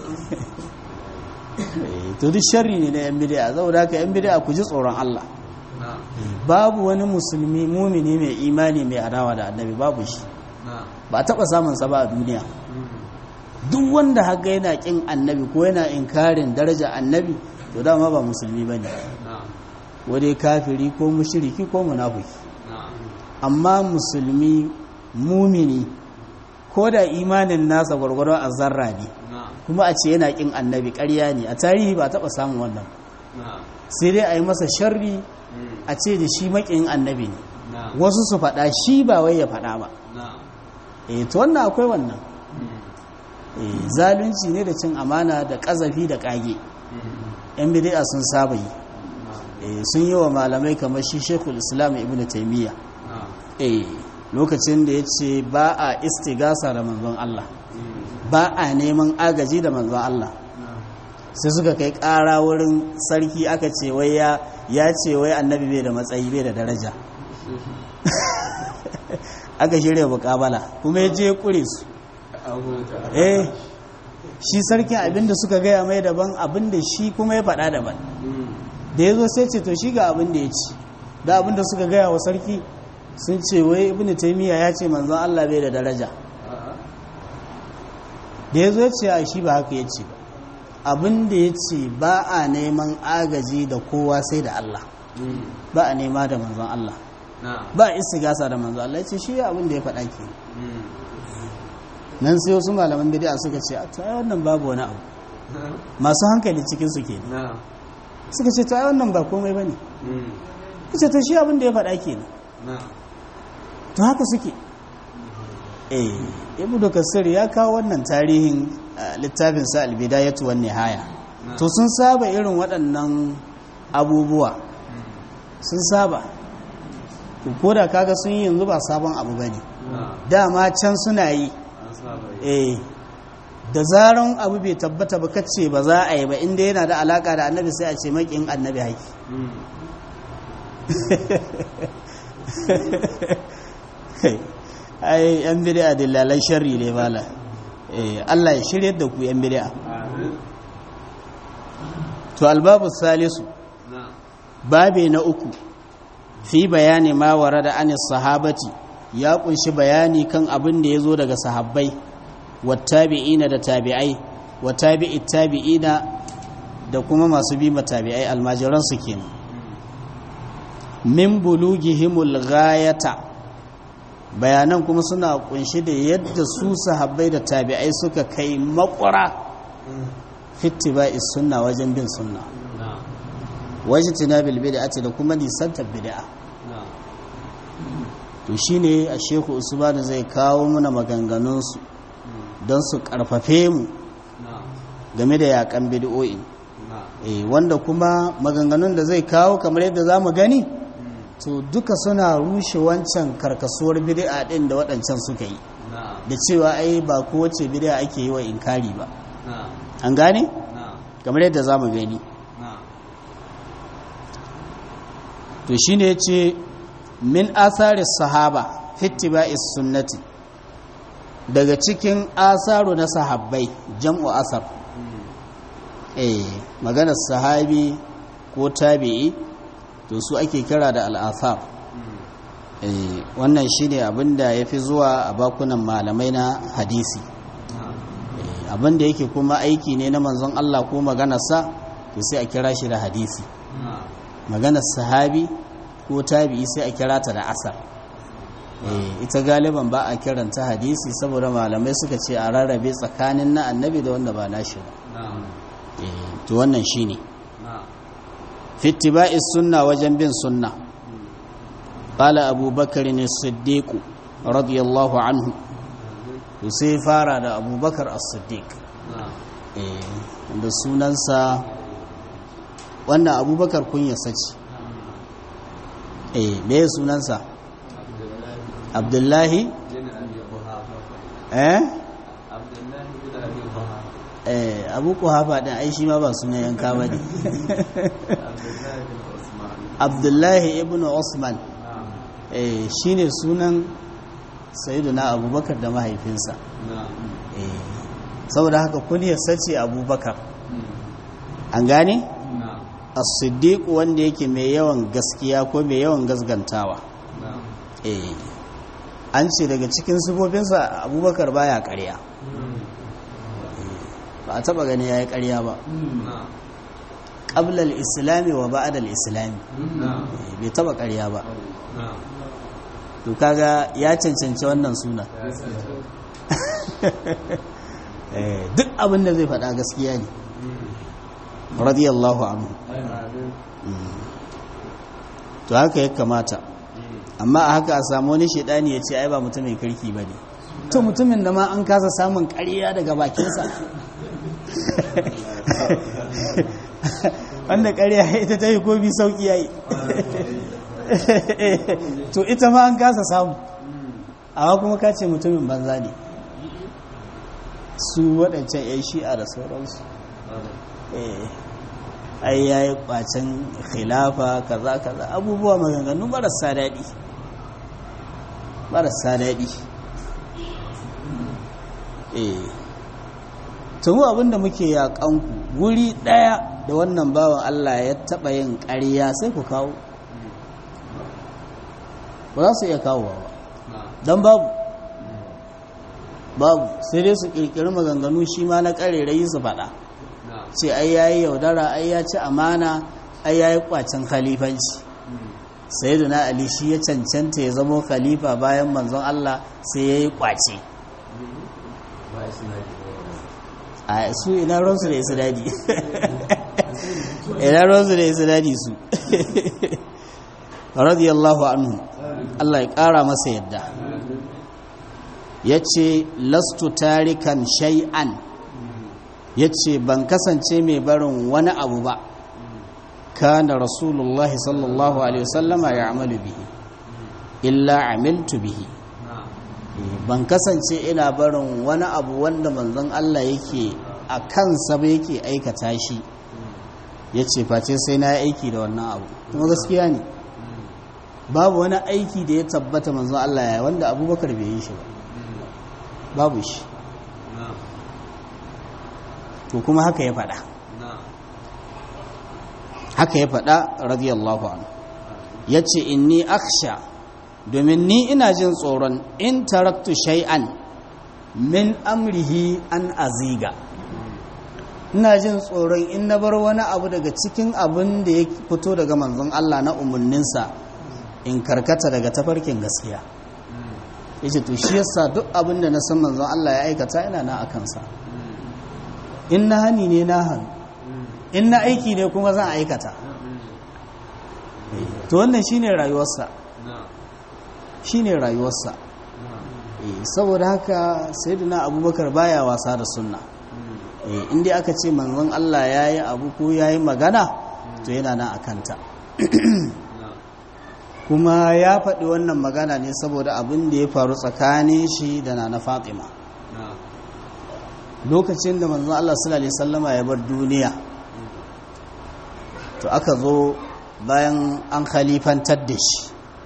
to duk sharri ne na yan bidiya saboda haka yan bidiya ku ji tsoron Allah babu wani musulmi mumini mai imani mai adawa da annabi babu shi ba taɓa samun sa ba a duniya duk wanda haka yana kin annabi ko yana inkarin daraja annabi to dama ba musulmi bane wadai kafiri ko mushriki ko munafiki amma musulmi mumini ko da imanin nasa gwargwaron a zarra ne kuma a ce yana kin annabi ƙarya ne a tarihi ba taɓa samun wannan sai dai a yi masa sharri a ce da shi maƙin annabi ne wasu su faɗa shi ba wai ya faɗa ba eh to wannan akwai wannan zalunci ne da cin amana da ƙazafi da ƙage yan bid'a sun saba yi sun yi wa malamai kamar shi shekul islam ibn taimiyya lokacin da ya ce ba a istigasa da manzon Allah ba a neman agaji da manzon Allah sai suka kai ƙara wurin sarki aka ce wai ya ce wai annabi bai da matsayi bai da daraja aka shirya bukabala kuma ya je kure su eh shi sarkin abinda suka gaya mai daban abinda shi kuma ya faɗa daban da ya zo sai ce to shi ga abinda ya ci da abinda suka gaya wa sarki sun ce wai ibn taymiya ya ce manzon Allah bai da daraja da ya zo ya ce a shi ba haka ya ce abin da ya ce ba a neman agaji da kowa sai da Allah ba a nema da manzon Allah ba a gasa da manzon Allah ya ce shi abin da ya faɗa ke nan sai wasu malaman bid'a suka ce a to ai wannan babu wani abu masu hankali cikin su ke suka ce to ai wannan ba komai bane ce to shi abin da ya faɗa ke to haka suke eh ibnu kasir ya kawo wannan tarihin littafin sa albidayatu wan nihaya to sun saba irin waɗannan abubuwa sun saba ko da kaga sun yi yanzu ba sabon abu bane dama can suna yi eh da zaran abu bai tabbata ba kace ba za a yi ba inda yana da alaka da annabi sai a ce makin annabi haki ai yan bid'a dillalan sharri ne mala eh Allah ya shirye da ku yan bid'a to albabu salisu babe na uku fi bayani ma warada an sahabati ya kunshi bayani kan abin da yazo daga sahabbai wattabi'ina da tabi'ai wa tabi'it tabi'ina da kuma masu bi tabi'ai almajiran su kenan min bulugihimul ghayata bayanan kuma suna kunshi da yadda su sahabbai da tabi'ai suka kai makwara fittiba'i sunna wajen bin sunna wajen tinabil bid'ati da kuma nisantar bid'a to shine a shehu usman zai kawo muna maganganunsu don su karfafe mu game da yakan bid'o'i wanda kuma maganganun da zai kawo kamar yadda za mu gani to duka suna rushe wancan karkasuwar bid'a din da waɗancan suka yi da cewa ai ba kowace bid'a ake yi wa inkari ba an gane kamar yadda za mu gani to shine yace min athari sahaba fittiba'is sunnati daga cikin asaru na sahabbai jam'u asar eh maganar sahabi ko tabi'i to su ake kira da al'asar wannan shi ne abinda ya fi zuwa a bakunan malamai na hadisi abinda yake kuma aiki ne na manzon Allah ko maganarsa to sai a kira shi da hadisi maganar sahabi ko tabi'i sai a kira ta da asar ita galiban ba a kiranta hadisi saboda malamai suka ce a rarrabe tsakanin na annabi da wanda ba nashi ba to wannan shi ne fittiba'i sunna wajen bin sunna qala abubakar ne siddiqu radiyallahu anhu to sai fara da abubakar as-siddiq da sunansa wannan abubakar kunya sace eh me sunansa abdullahi eh eh abu kuhafa din ai shi ma ba sunan yanka ba ne abdullahi ibn usman eh shine sunan sayyiduna abubakar da mahaifinsa eh saboda haka kunyar sace abubakar an gane as-siddiq wanda yake mai yawan gaskiya ko mai yawan gasgantawa eh an ce daga cikin sifofinsa abubakar baya ƙarya ba a taba gani yayi ƙarya ba qabla al-islami wa ba'da al-islami bai taba ƙarya ba to kaga ya cancanci wannan suna duk abin da zai faɗa gaskiya ne radiyallahu anhu to haka ya kamata amma a haka a samu wani shaidani ya ce ai ba mutumin kirki ba ne to mutumin da ma an kasa samun ƙarya daga bakinsa wanda ƙarya ita ta yi ko bi sauƙi ya yi to ita ma an kasa samu amma kuma ka ce mutumin banza ne su waɗancan 'yan shi'a da sauransu ai ya yi ƙwacin khilafa kaza kaza abubuwa maganganu marasa daɗi marasa daɗi eh tumu abinda muke yaƙanku wuri ɗaya da wannan bawan Allah ya taɓa yin ƙarya sai ku kawo ba za su iya kawo ba don babu babu sai dai su ƙirƙiri maganganu shi ma na ƙarerayi su faɗa ce ai yayi yaudara ai ya ci amana ai yayi kwacin khalifanci sayyiduna ali shi ya cancanta ya zamo khalifa bayan manzon Allah sai yayi kwace a su ina ransu da su dadi ina ransu da su dadi su radiyallahu anhu Allah ya kara masa yadda yace lastu tarikan shay'an ya ce ban kasance mai barin wani abu ba kana rasulullahi sallallahu alaihi wasallama ya amalu bihi illa amiltu bihi ban kasance ina barin wani abu wanda manzon Allah yake a kansa ba yake aikata shi ya ce face sai na aiki da wannan abu kuma gaskiya ne babu wani aiki da ya tabbata manzon Allah ya wanda abubakar bai yi shi ba babu shi to kuma haka ya faɗa haka ya faɗa radiyallahu anhu ya ce inni aksha domin ni ina jin tsoron in taraktu shay'an min amrihi an aziga ina jin tsoron in na bar wani abu daga cikin abin da ya fito daga manzon Allah na umarninsa in karkata daga tafarkin gaskiya yace to shi yasa duk abin da na san manzon Allah ya aikata ina na akansa in na hani ne na hannu in na aiki ne kuma zan aikata to wannan shine rayuwarsa shine rayuwarsa saboda haka sayyidina abubakar baya wasa da sunna inda aka ce manzon Allah ya yi abu ko ya yi magana to yana na akanta kuma ya faɗi wannan magana ne saboda abin da ya faru tsakanin shi da na na fatima lokacin da manzon Allah sallallahu alaihi wasallama ya bar duniya to aka zo bayan an khalifantar da shi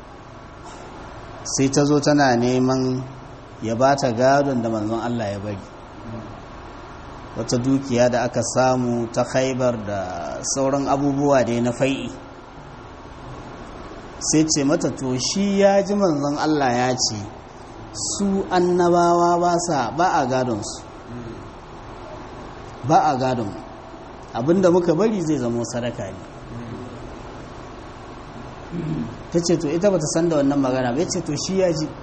sai ta zo tana neman ya ba ta gadon da manzon Allah ya bari wata dukiya da aka samu ta khaibar da sauran abubuwa da na fai'i sai ce mata to shi ya ji manzon Allah ya ce su annabawa ba sa ba a gadonsu ba a gadon abinda muka bari zai zama sadaka ne ta ce to ita bata san da wannan magana bai ce to shi ya ji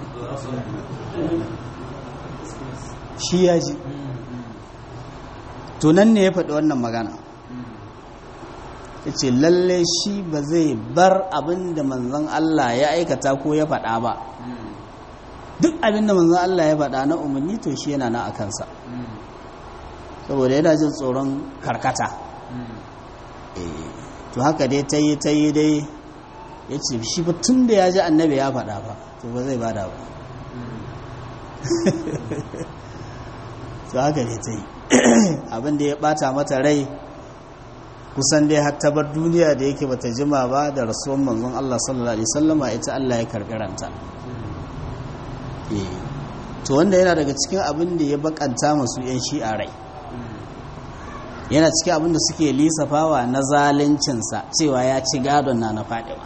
shi ya ji to nan ne ya faɗi wannan magana ya ce lalle shi ba zai bar abin da manzan Allah ya aikata ko ya faɗa ba duk abin da manzan Allah ya faɗa na umarni to shi yana na a kansa saboda yana jin tsoron karkata to haka dai ta yi ta yi dai ya ce shi ba tun da ya ji annabi ya faɗa ba to ba zai bada ba to haka dai ta yi abin da ya bata mata rai kusan dai har bar duniya da yake bata jima ba da rasuwan manzon Allah sallallahu alaihi wasallama ita Allah ya karbi ranta to wanda yana daga cikin abin da ya bakanta masu yan shi'a rai yana cikin abin da suke lisafawa na zaluncinsa cewa ya ci gadon na na faɗiwa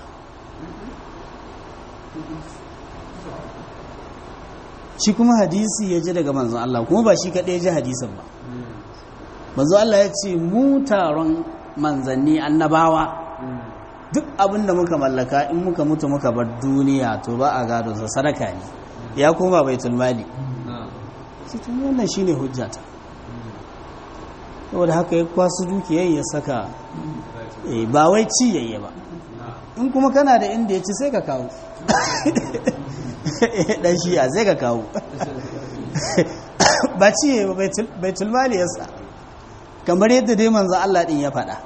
shi kuma hadisi ya ji daga manzon Allah kuma ba shi kaɗai ji hadisin ba manzon Allah ya ce mu taron manzanni annabawa duk abin da muka mallaka in muka mutu muka bar duniya to ba a gado sa sadaka ne ya koma baitul mali sai tun wannan shine hujjata saboda haka ya kwasu dukiyar ya saka ba wai ci yayye ba in kuma kana da inda ya ci sai ka kawo dan shiya zai ka kawo ba ci yayye ba baitul mali yasa kamar yadda dai manzo Allah din ya faɗa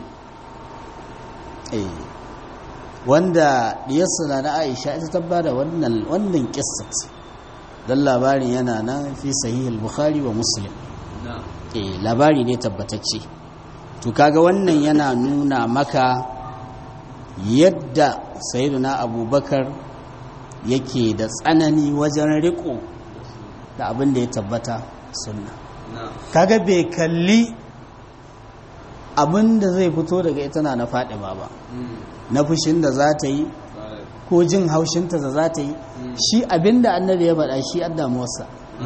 wanda diyarsa na Aisha ita tabbata wannan wannan kissat dan labarin yana nan fi sahih al-bukhari wa muslim eh labari ne tabbatacce to kaga wannan yana nuna maka yadda sayyiduna abubakar yake da tsanani wajen riko da abin da ya tabbata sunna kaga bai kalli abin da zai fito daga ita na na fadima ba na fushin da za ta yi ko jin haushinta da za ta yi shi abin da annabi ya faɗa shi an damuwarsa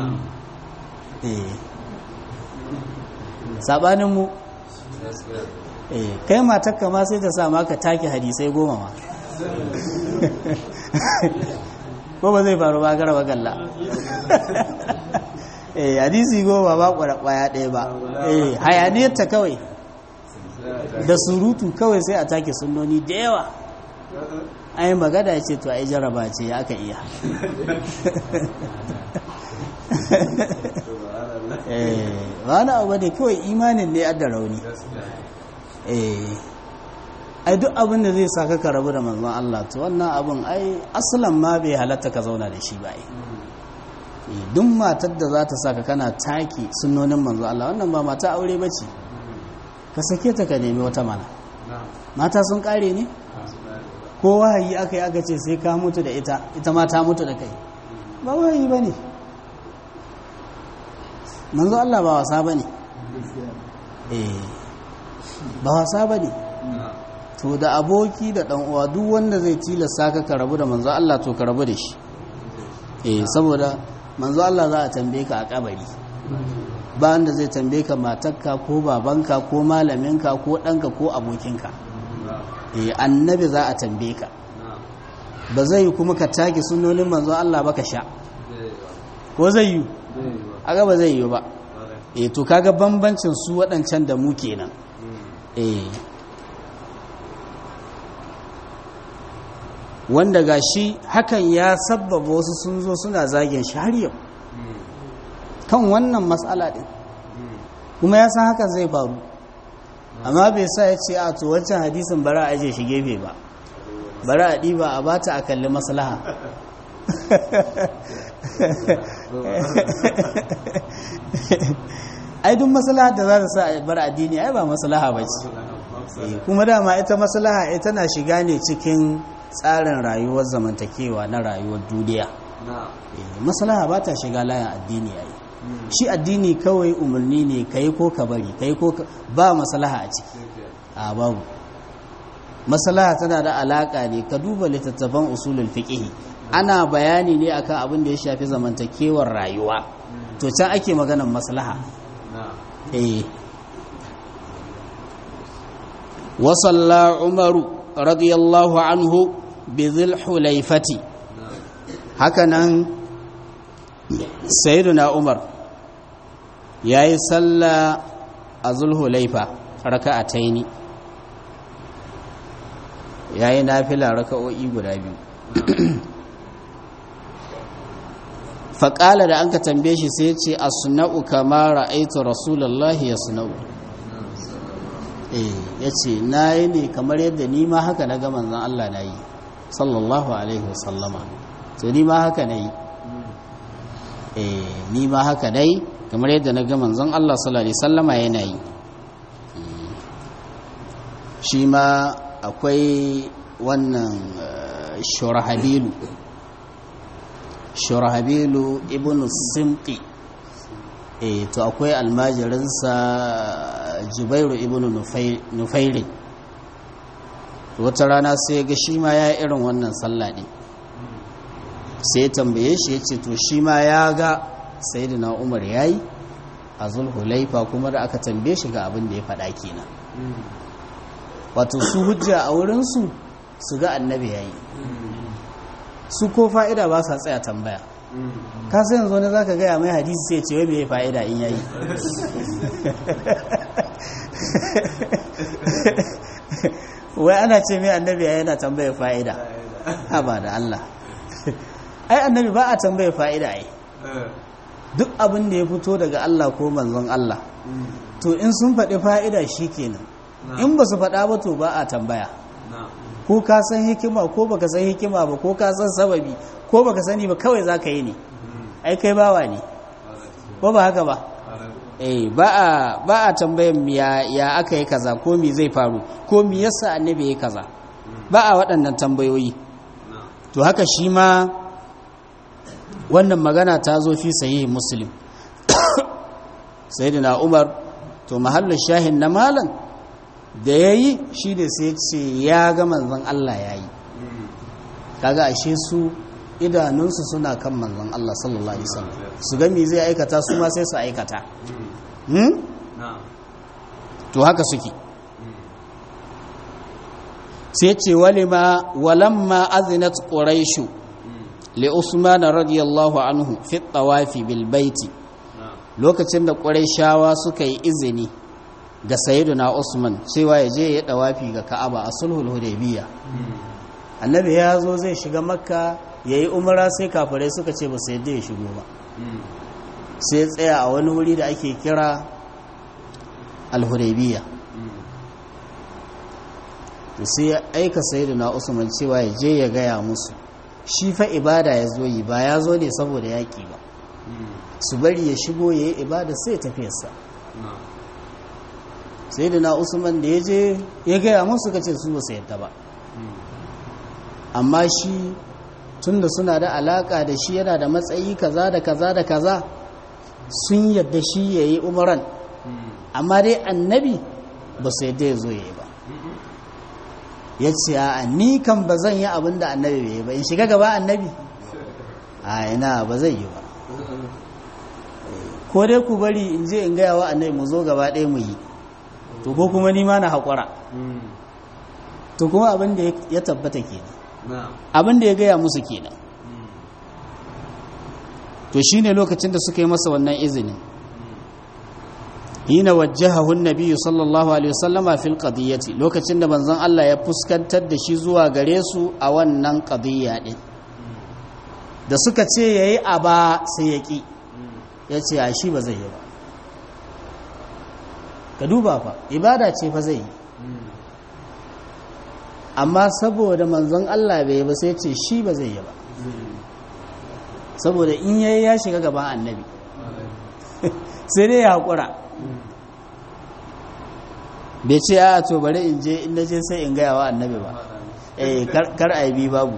saɓaninmu kai matakka ma sai ta sa maka take hadisai goma ma ko ba zai faru ba gara bagalla eh hadisi goma ba kwaya ɗaya ba eh hayaniyarta kawai da surutu kawai sai a take sunoni da yawa ai magana ce to ai jaraba ce ya aka iya wani abu ne kawai imanin ne da rauni ai duk abin da zai sa ka rabu da manzon Allah to wannan abin ai asalan ma bai halatta ka zauna da shi ba ai duk matar da za ta saka kana taki sunnonin manzon Allah wannan ba mata aure ba ce ka sake ta ka nemi wata mana mata sun kare ne ko wahayi aka yi aka ce sai ka mutu da ita ita ma ta mutu da kai ba wahayi ba ne manzo Allah ba wasa ba ne ba wasa ba ne to da aboki da ɗan uwa duk wanda zai tilasta ka ka rabu da manzo Allah to ka rabu da shi eh saboda manzo Allah za a tambaye ka a kabari ba wanda zai tambaye ka matarka ko babanka ko malaminka ko ɗanka ko abokinka eh annabi za a tambaye ka ba zai yi kuma ka take sunonin manzo Allah ba ka sha ko zai yi aga ba zai yi ba eh to kaga bambancin su waɗancan da mu kenan eh wanda ga shi hakan ya sabbaba wasu sun zo suna zagin shi har yau kan wannan matsala ɗin kuma ya san hakan zai faru amma bai sa ya ce a to wancan hadisin bara a aje shi gefe ba bara a ɗiba a bata a kalli maslaha ai duk maslaha da za ta sa a bar addini ai ba maslaha ba ce kuma dama ita maslaha ita na shiga ne cikin tsarin rayuwar zamantakewa na rayuwar duniya maslaha ba ta shiga layin addini ai shi addini kawai umarni ne ka yi ko ka bari ka yi ko ba maslaha a ciki a babu maslaha tana da alaka ne ka duba littattafan usulul fiqh ana bayani ne akan abin da ya shafi zamantakewar rayuwa to can ake maganar maslaha eh wa salla umaru radiyallahu anhu bi dhil hulaifati hakanan sayyiduna umar yayi salla a zulhulaifa raka'ataini yayi nafila raka'o'i guda biyu faƙala da an ka tambaye shi sai ce a suna'u kama ra'aitu rasulallahi ya suna'u ya ce na yi ne kamar yadda ni ma haka na gama zan Allah na yi sallallahu alaihi wasallama to ni ma haka na yi ni ma haka na yi kamar yadda na ga manzon Allah sallallahu alaihi sallama yana yi shi ma akwai wannan shurahabilu shurahabilu ibn simqi eh to akwai almajirinsa jubairu ibn nufairin wata rana sai ga shi ma ya irin wannan sallah ne sai tambaye shi ya ce to shi ma ya ga sayyidina umar ya yi a zulhulaifa kuma da aka tambaye shi ga abin da ya faɗa kenan wato su hujja a wurinsu su ga annabi ya yi su ko fa'ida ba sa tsaya tambaya ka sai yanzu wani za ka gaya mai hadisi sai ce wai mai fa'ida in yayi wai ana ce mai annabi ya yana tambaya fa'ida ha ba da Allah ai annabi ba a tambaya fa'ida ai duk abin da ya fito daga Allah ko manzon Allah to in sun faɗi fa'ida shi kenan in ba su faɗa ba to ba a tambaya ko ka san hikima ko baka san hikima ba ko ka san sababi ko baka sani ba kawai za ka yi ne ai kai bawa ne ko ba haka ba eh ba a ba a tambayan ya ya aka yi kaza ko me zai faru ko me yasa annabi ya kaza ba a waɗannan tambayoyi to haka shi ma wannan magana ta zo fi sahihi muslim sayyidina umar to mahallin shahin na malam da ya yi shi da sai ce ya ga manzon Allah ya yi kaga ashe su idanunsu suna kan manzon Allah sallallahu alaihi wasallam su ga me zai aikata su ma sai su aikata hmm? to haka suke sai ce walima walamma azinat quraishu li usman radiyallahu anhu fi tawafi bil baiti lokacin da quraishawa suka yi izini ga sayyiduna usman cewa ya je ya dawafi ga ka'aba a sulhul hudaybiya annabi ya zo zai shiga makka yayi umara sai kafirai suka ce ba su yadda ya shigo ba sai tsaya a wani wuri da ake kira al-hudaybiya to sai ya aika sayyiduna usman cewa ya je ya gaya musu shi fa ibada ya zo yi ba ya zo ne saboda yaƙi ba su bari ya shigo ya yi ibada sai tafiyarsa sai da na usman da ya je ya gaya musu ka ce su ba su yadda ba amma shi tun da suna da alaka da shi yana da matsayi kaza da kaza da kaza sun yadda shi ya yi umaran amma dai annabi ba su yadda ya zo ya yi ba ya ce a ni kan ba zan yi abin da annabi bai yi ba in shiga gaba annabi a yana ba zai yi ba ko dai ku bari in je in gaya wa annabi mu zo gaba ɗaya mu yi to ko kuma ni ma na haƙura to kuma abin da ya tabbata kenan abin da ya gaya musu kenan to shine lokacin da suka yi masa wannan izinin hina wajjahahu an-nabiy sallallahu alaihi wasallama fil qadiyyati lokacin da manzon Allah ya fuskantar da shi zuwa gare su a wannan qadiyya din da suka ce yayi aba sai ya ki yace a shi ba zai yi ba ka duba fa ibada ce fa zai yi amma saboda manzon Allah bai yi ba sai ce shi ba zai yi ba saboda in yayi ya shiga gaban annabi sai dai ya haƙura bai ce a to bari in je in je sai in gaya wa annabi ba eh kar a bi babu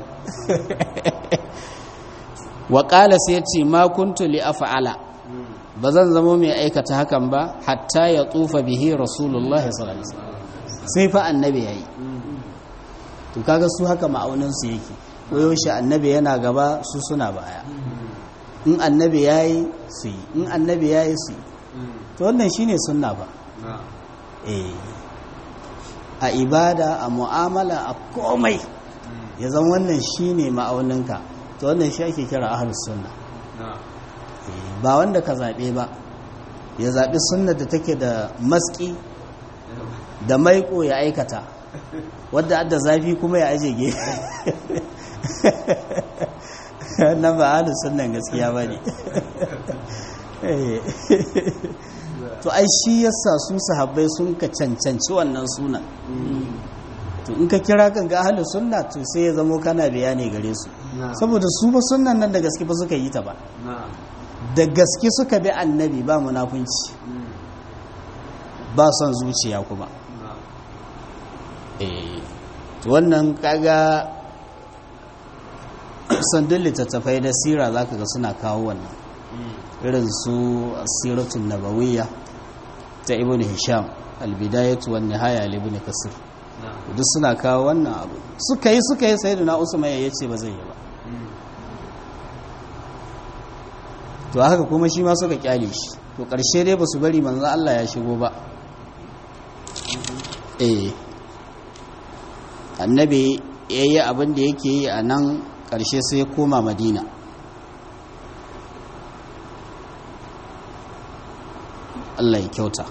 wa qala sai ce ma kuntu li af'ala ba zan zama mai aikata hakan ba hatta ya tsufa bihi rasulullahi sallallahu alaihi wasallam sai fa annabi yayi to kaga su haka ma'aunin su yake koyo shi annabi yana gaba su suna baya in annabi yayi su yi in annabi yayi su yi to wannan shine sunna ba eh a ibada a mu'amala a komai ya zan wannan shine ma'auninka to wannan shi ake kira ahlus sunna ba wanda ka zaɓe ba ya zaɓi sunna da take da maski da maiko ya aikata wadda adda zafi kuma ya aje ge nan ba ahlus sunnan gaskiya ba ne to ai shi yasa su sahabbai sun ka cancanci wannan sunan to in ka kira kan ga ahlus sunna to sai ya zamo kana bayani gare su saboda su ba sunnan nan da gaske ba suka yi ta ba da gaske suka bi annabi ba munafunci ba son zuciya kuma eh to wannan kaga sandun littattafai da sira zaka ga suna kawo wannan irin su asiratun nabawiyya ta ibn hisham albidayatu wan nihaya li ibn kasir duk suna kawo wannan abu suka yi suka yi sayyidina usman ya ce ba zai yi ba to haka kuma shi ma suka kyale shi to karshe dai ba su bari manzon Allah ya shigo ba eh annabi yayi abin da yake yi a nan karshe sai ya koma madina Allah ya kyauta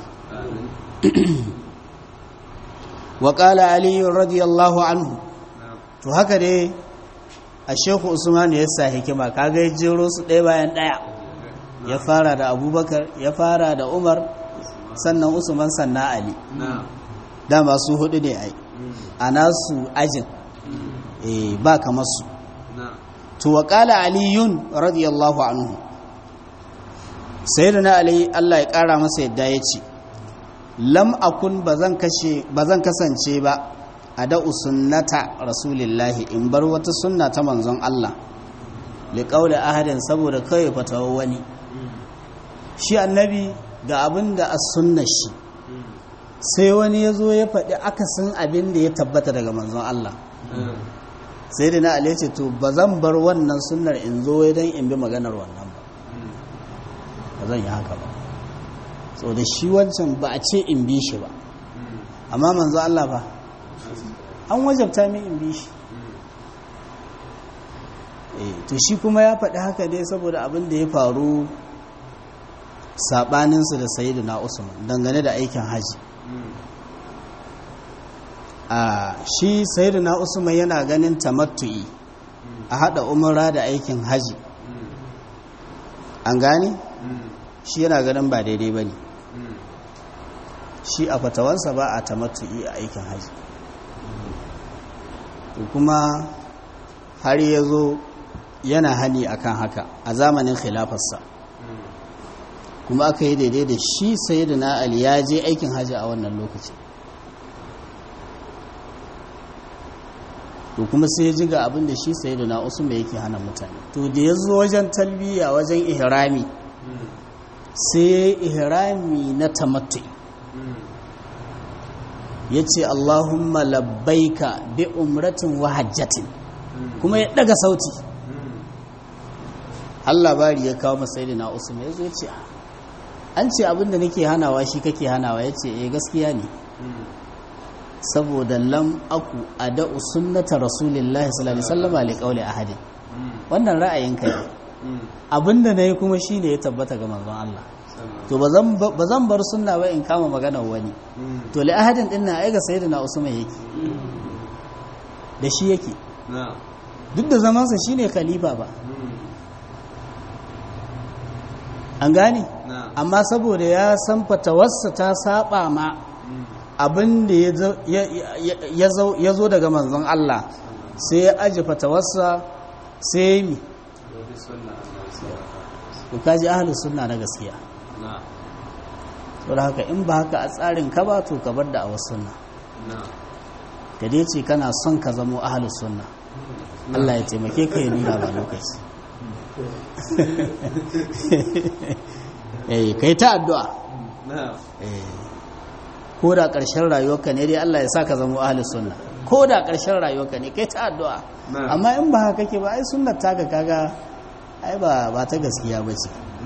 wa qala ali radiyallahu anhu to haka dai a shehu usman ya sa hikima kaga ya jero su ɗaya bayan ɗaya ya fara da abubakar ya fara da umar sannan usman sannan ali dama su hudu ne ai a nasu ajin ba kamar su to wa qala aliyun radiyallahu anhu sayyidina ali Allah ya kara masa yadda ya ce lam akun bazan kashe bazan kasance ba a da sunnata rasulillahi in bar wata sunna ta manzon Allah li qawli ahadin saboda kai fatawa wani shi annabi ga abin da as sunna shi sai wani ya zo ya faɗi akasin abin da ya tabbata daga manzon Allah sai da na ali ce to bazan bar wannan sunnar in zo don in bi maganar wannan ba ba zan yi haka ba so da shi wancan ba a ce in bi shi ba amma manzo Allah ba an wajabta min in bi shi to shi kuma ya faɗi haka dai saboda abin da ya faru saɓaninsu da sayidu na usman dangane da aikin haji a shi sayidu na usman yana ganin tamattu'i a haɗa umara da aikin haji an gane? shi yana ganin ba daidai ba ne shi a fatawansa ba a tamattu'i a aikin haji to kuma har ya zo yana hani akan haka a zamanin khilafarsa kuma aka yi daidai da shi sayyidina ali ya je aikin haji a wannan lokaci to kuma sai ya ji ga abin da shi sayyidina usman yake hana mutane to da ya zo wajen talbiya wajen ihrami sai ihrami na tamattu'i ya ce Allahumma labbaika bi umratin wa hajjatin kuma ya daga sauti Allah bari ya kawo masai na Usman ya zo ce an ce abinda nake hanawa shi kake hanawa ya ce eh gaskiya ne saboda lam aku ada'u sunnata rasulillahi sallallahu alaihi wasallam li qawli ahadin wannan ra'ayin kai abinda nayi kuma shine ya tabbata ga manzon Allah to ba zan bar sunna ba in kama maganar wani to li ahadin din na aiga sayyidina usman yake da shi yake duk da zamansa shine khalifa ba an gane amma saboda ya san fatawarsa ta saba ma abin da ya zo daga manzon Allah sai ya aji fatawarsa sai ya yi mi kaji ahalus sunna na gaskiya saboda haka in ba haka a tsarin ka ba to ka bar da a wasu sunna ka dai ce kana son ka zamo ahalus sunna Allah ya taimake ka ya nuna ba lokaci eh kai ta addu'a ko da ƙarshen rayuwarka ne dai Allah ya sa ka zamo ahalus sunna ko da ƙarshen rayuwarka ne kai ta addu'a amma in ba haka kake ba ai sunnar taka kaga ai ba ba ta gaskiya ba ce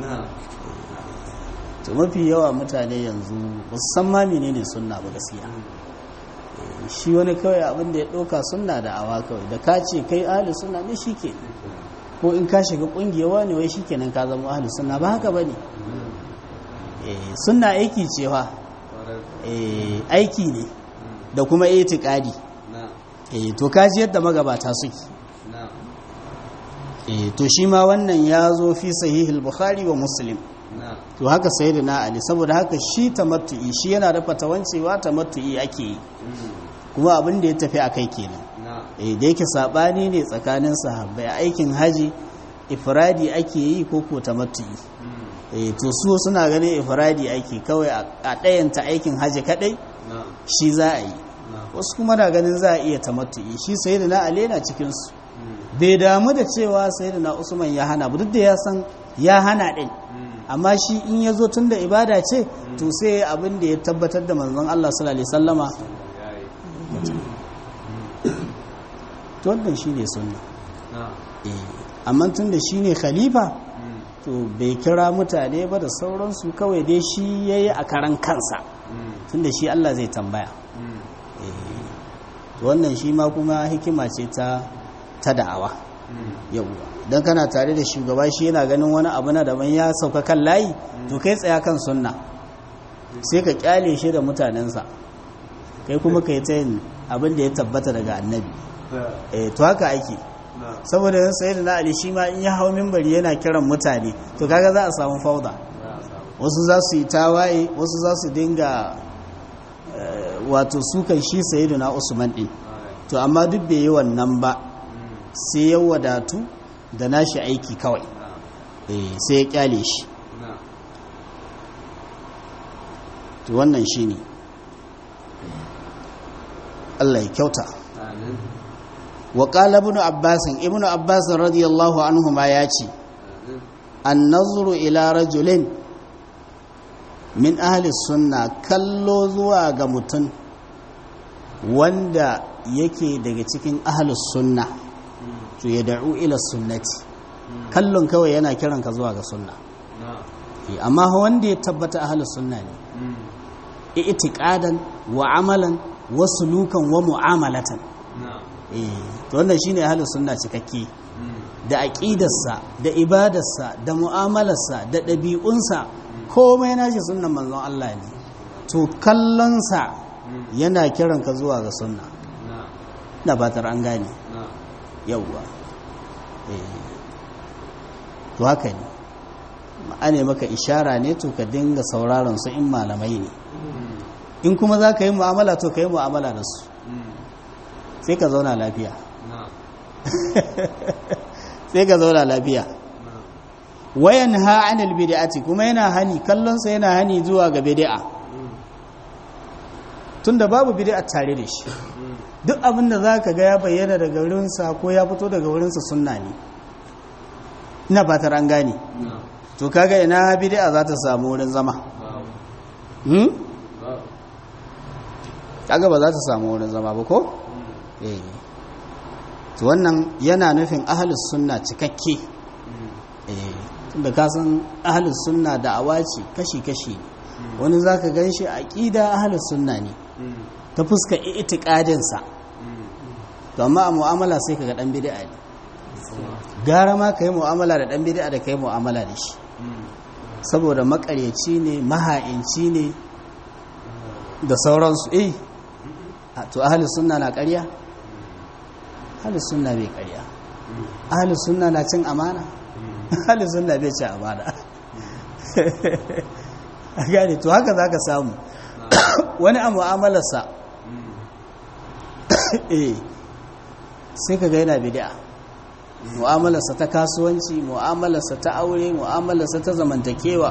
to mafi yawa mutane yanzu musamman menene sunna ba gaskiya shi wani kawai abin da ya ɗauka sunna da awa kawai da ka ce kai ahli sunna ne shi ke ko in ka shiga ƙungiyar wani wai shi kenan ka zama ahli sunna ba haka ba ne sunna aiki cewa aiki ne da kuma itikadi to kaji yadda magabata suke to shi ma wannan ya zo fi sahihul bukhari wa muslim to haka sayyidina ali saboda haka shi tamattu'i shi yana da fatawancewa tamattu'i ake yi kuma abin da ya tafi a kai kenan eh da yake sabani ne tsakanin sahabbai aikin haji ifradi ake yi ko ko tamattu'i eh to su suna ganin ifradi ake kawai a ɗayanta aikin haji kadai shi za a yi wasu kuma na ganin za a iya tamattu'i shi sayyidina ali yana cikin su bai damu da cewa sayyidina usman ya hana ba duk da ya san ya hana din amma shi in ya zo tun da ibada ce to sai abin da ya tabbatar da manzon Allah sallallahu alaihi wasallama to wannan shine sunna amma tun da shine khalifa to bai kira mutane ba da sauransu kawai dai shi yayi a karan kansa tun da shi Allah zai tambaya wannan shi ma kuma hikima ce ta ta da'awa yauwa don kana tare da shugaba shi yana ganin wani abu na daban ya sauka kan layi to kai tsaya kan sunna sai ka kyale shi da mutanensa kai kuma ka yi ta yin abin da ya tabbata daga annabi eh to haka ake saboda yan sayi da na ali shi ma in ya hau mimbari yana kiran mutane to kaga za a samu fauda wasu za su yi tawaye wasu za su dinga wato sukan shi sayi da na usman din to amma duk bai yi wannan ba sai ya wadatu da nashi aiki kawai sai ya kyale shi to wannan shi ne Allah ya kyauta wa qala ibn abbas ibn abbas radiyallahu anhu ma ya ce an nazuru ila rajulin min ahli sunna kallo zuwa ga mutum wanda yake daga cikin ahli sunna to ya da'u ila sunnati kallon kawai yana kiran ka zuwa ga sunna amma wanda ya tabbata ahlus sunna ne i'tiqadan wa amalan wa sulukan wa mu'amalatan eh to wannan shine ahlus sunna cikakke da aqidarsa da ibadarsa da mu'amalarsa da ɗabi'unsa komai nashi sunnan manzon Allah ne to kallonsa yana kiran ka zuwa ga sunna na batar an gane yauwa to haka ne ma'ane maka ishara ne to ka dinga sauraron su in malamai ne in kuma za ka yi mu'amala to ka yi mu'amala da su sai ka zauna lafiya sai ka zauna lafiya wayan ha anil bid'ati kuma yana hani kallonsa yana hani zuwa ga bid'a tunda babu bid'a tare da shi duk abin da za ka ga ya bayyana daga wurinsa ko ya fito daga wurinsa sunna ne ina fatar an gane to kaga ina bid'a za ta samu wurin zama hmm kaga ba za ta samu wurin zama ba ko eh to wannan yana nufin ahlus sunna cikakke eh tunda ka san ahlus sunna da'awa ce kashi kashi wani zaka ganshi aqida ahlus sunna ne ta fuska itiqadin sa to amma a mu'amala sai kaga dan bid'a ne gara ma kai mu'amala da dan bid'a da kai mu'amala da shi saboda makaryaci ne maha'inci ne da sauransu eh to ahli sunna na ƙarya ahli sunna bai ƙarya ahli sunna na cin amana ahli sunna bai cin amana a gane to haka za ka samu wani a mu'amalarsa eh sai ka ga yana bid'a mu'amalarsa ta kasuwanci mu'amalarsa ta aure mu'amalarsa ta zamantakewa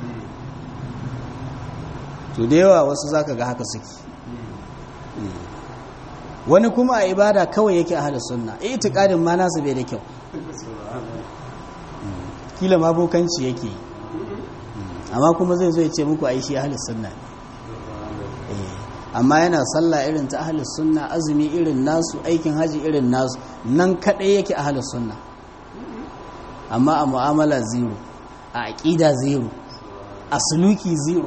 to da yawa wasu zaka ga haka suke wani kuma a ibada kawai yake a halin sunna itiqadin ma nasu bai da kyau kila ma bokanci yake amma kuma zai zo ya ce muku ai shi halin sunna ne amma yana sallah irin ta ahlus sunna azumi irin nasu aikin haji irin nasu nan kadai yake ahlus sunna amma a mu'amala zero a aqida zero a suluki zero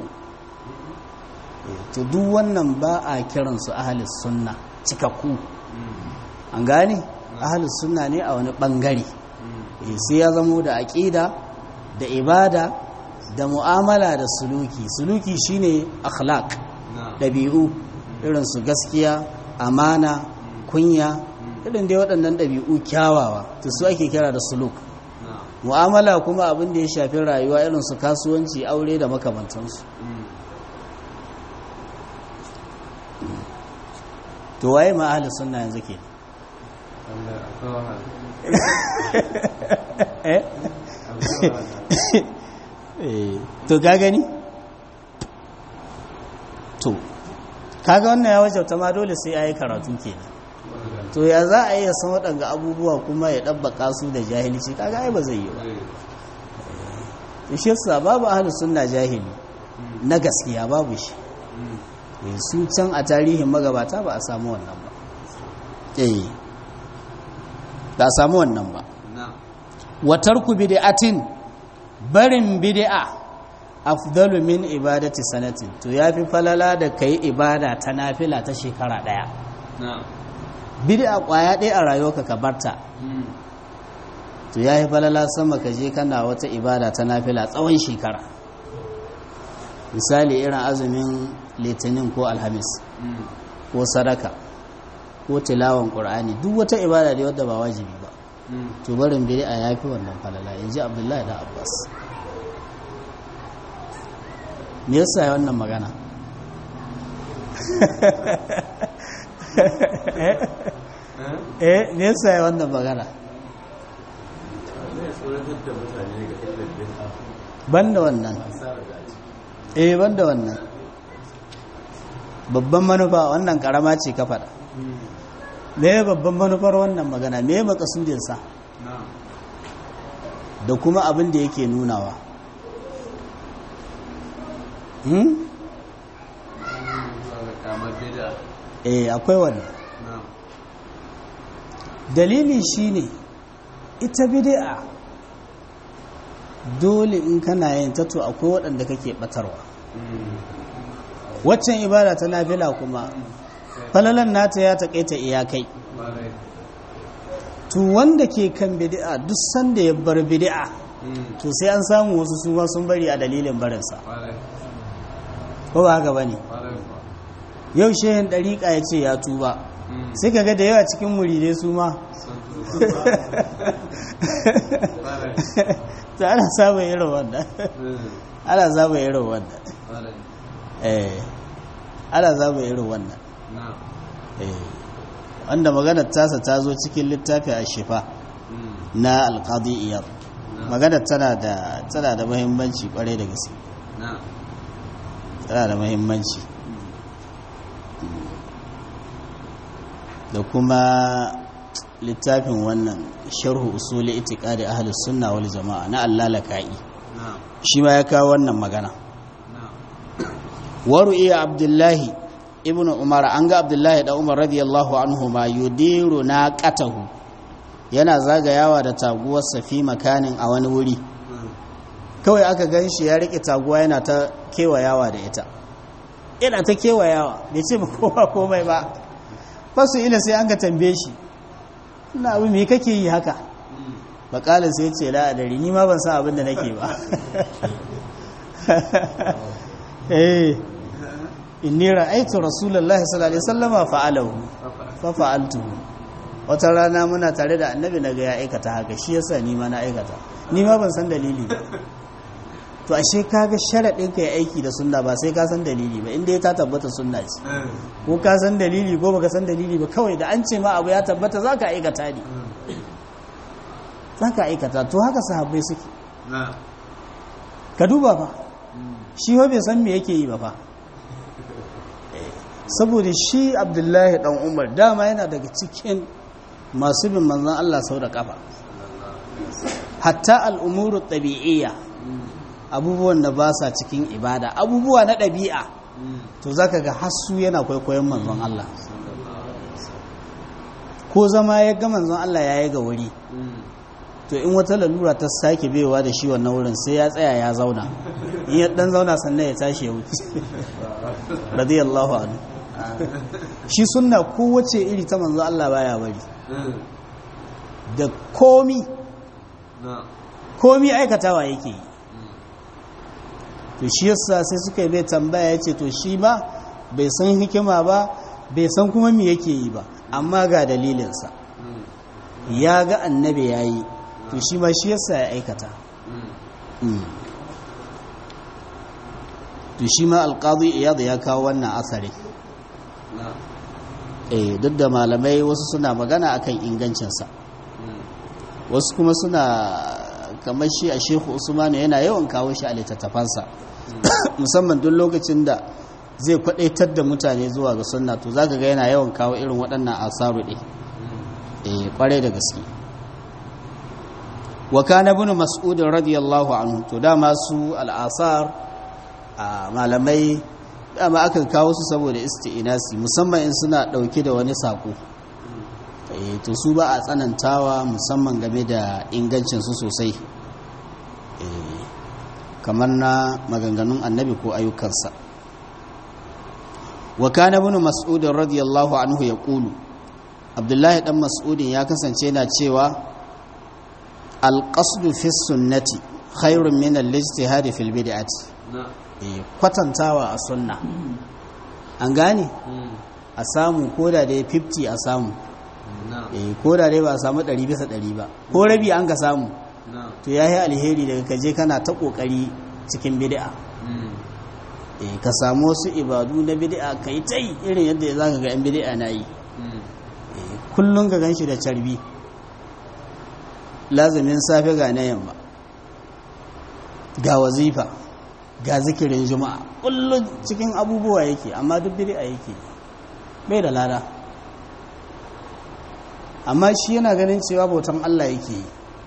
to duk wannan ba a kiran su ahlus sunna cikakku an gane ahlus sunna ne a wani bangare sai ya zamo da aqida da ibada da mu'amala da suluki suluki shine akhlaq ɗabi'u irin su gaskiya amana kunya irin dai waɗannan ɗabi'u kyawawa to su ake kira da suluk mu'amala kuma abin da ya shafi rayuwa irin su kasuwanci aure da makamantansu to waye ma ahli sunna yanzu ke to ka gani to kaga wannan ya wajauta ma dole sai ya yi karatu kenan to ya za a iya san waɗanga abubuwa kuma ya ɗabbaka su da jahilci kaga ai ba zai yi ba shi yasa babu ahlus sunna jahili na gaskiya babu shi su can a tarihin magabata ba a samu wannan ba eh ba a samu wannan ba wa tarku bid'atin barin bid'a afdalu min ibadati sanatin to yafi falala da kai ibada ta nafila ta shekara daya bid'a kwaya ɗaya a rayuwarka ka barta to yafi falala sama ka je kana wata ibada ta nafila tsawon shekara misali irin azumin litinin ko alhamis ko sadaka ko tilawan qur'ani duk wata ibada da wadda ba wajibi ba to barin bid'a yafi wannan falala inji abdullahi da abbas me yasa ya wannan magana eh me yasa ya wannan magana banda wannan eh banda wannan babban manufa wannan karama ce ka faɗa me babban manufar wannan magana me makasudinsa da kuma abin da yake nunawa eh akwai wannan dalili shine ita bid'a dole in kana yin ta to akwai waɗanda kake batarwa waccan ibada ta nafila kuma falalan nata ya taƙaita iyakai to wanda ke kan bid'a duk sanda ya bar bid'a to sai an samu wasu su sun bari a dalilin barinsa ko ba haka bane yau shehin ɗariƙa ya ce ya tuba sai ka ga da yawa cikin muridai su ma ta ana samun irin wannan ana samun irin wannan eh ana samun irin wannan eh wanda maganar tasa ta zo cikin littafi a shifa na alƙadi iyar maganar tana da tana da muhimmanci kwarai da gaske tana da muhimmanci da kuma littafin wannan sharhu usuli itiqadi ahlus sunna wal jamaa na allalaka'i shi ma ya kawo wannan magana waru'i abdullahi ibnu umar an ga abdullahi da umar radiyallahu anhu ma yudiru naqatahu yana zagayawa da taguwarsa fi makanin a wani wuri kawai aka gan shi ya rike taguwa yana ta kewayawa da ita yana ta kewayawa bai ce ba kowa komai ba fasu ila sai an ka tambaye shi ina abu me kake yi haka bakalin sai ce la adari ni ma ban san abin da nake ba eh inni ra'aytu rasulullahi sallallahu alaihi wasallama fa'alahu fa fa'altuhu wata rana muna tare da annabi naga ya aikata haka shi yasa ni ma na aikata ni ma ban san dalili ba to ashe kaga sharadin ka yi aiki da sunna ba sai ka san dalili ba inda ya ta tabbata sunna ce ko ka san dalili ko baka san dalili ba kawai da an ce ma abu ya tabbata zaka aikata ne zaka aikata to haka sahabbai suke ka duba fa shi wa bai san me yake yi ba fa saboda shi abdullahi dan umar dama yana daga cikin masu bin manzon Allah sau da kafa hatta al'umuru ɗabi'iyya abubuwan da ba sa cikin ibada abubuwa na ɗabi'a to za ka ga hassu yana kwaikwayon manzon Allah ko zama ya ga manzon Allah ya yi ga wuri to in wata lalura ta sake bewa da shi wannan wurin sai ya tsaya ya zauna in ya dan zauna sannan ya tashi ya wuce radiyallahu anhu shi sunna kowace iri ta manzon Allah baya bari da komi komi aikatawa yake yi to shi yasa sai suka yi mai tambaya ya ce to shi ba bai san hikima ba bai san kuma me yake yi ba amma ga dalilinsa ya ga annabi ya yi to shi ma shi yasa ya aikata to shi ma alƙadu iyadu ya kawo wannan asari eh duk da malamai wasu suna magana akan ingancinsa wasu kuma suna kamar shi a shehu usmanu yana yawan kawo shi a littattafansa musamman duk lokacin da zai kwadaitar da mutane zuwa ga sunna to zaka ga yana yawan kawo irin waɗannan asaru ɗin eh kwarai da gaske wa kana ibn mas'ud radiyallahu anhu to dama su al'asar a malamai dama akan kawo su saboda isti'inasi musamman in suna dauke da wani sako eh to su ba a tsanantawa musamman game da ingancin su sosai eh kamar na maganganun annabi ko ayyukansa wa kana ibn mas'ud radiyallahu anhu yaqulu abdullahi dan mas'udin ya kasance yana cewa alƙasdu fi sunnati khairun min al-ijtihadi fil bid'ati eh kwatantawa a sunna an gane a samu koda da 50 a samu eh koda dai ba a samu 100 bisa 100 ba ko rabi an ka samu to yayi alheri daga kaje kana ta kokari cikin bid'a eh ka samu wasu ibadu na bid'a kai tai irin yadda zaka ga yan bid'a na yi kullun ka ganshi da carbi lazumin safe ga na yamma ga wazifa ga zikirin juma'a kullum cikin abubuwa yake amma duk bid'a yake bai da lada amma shi yana ganin cewa bautan Allah yake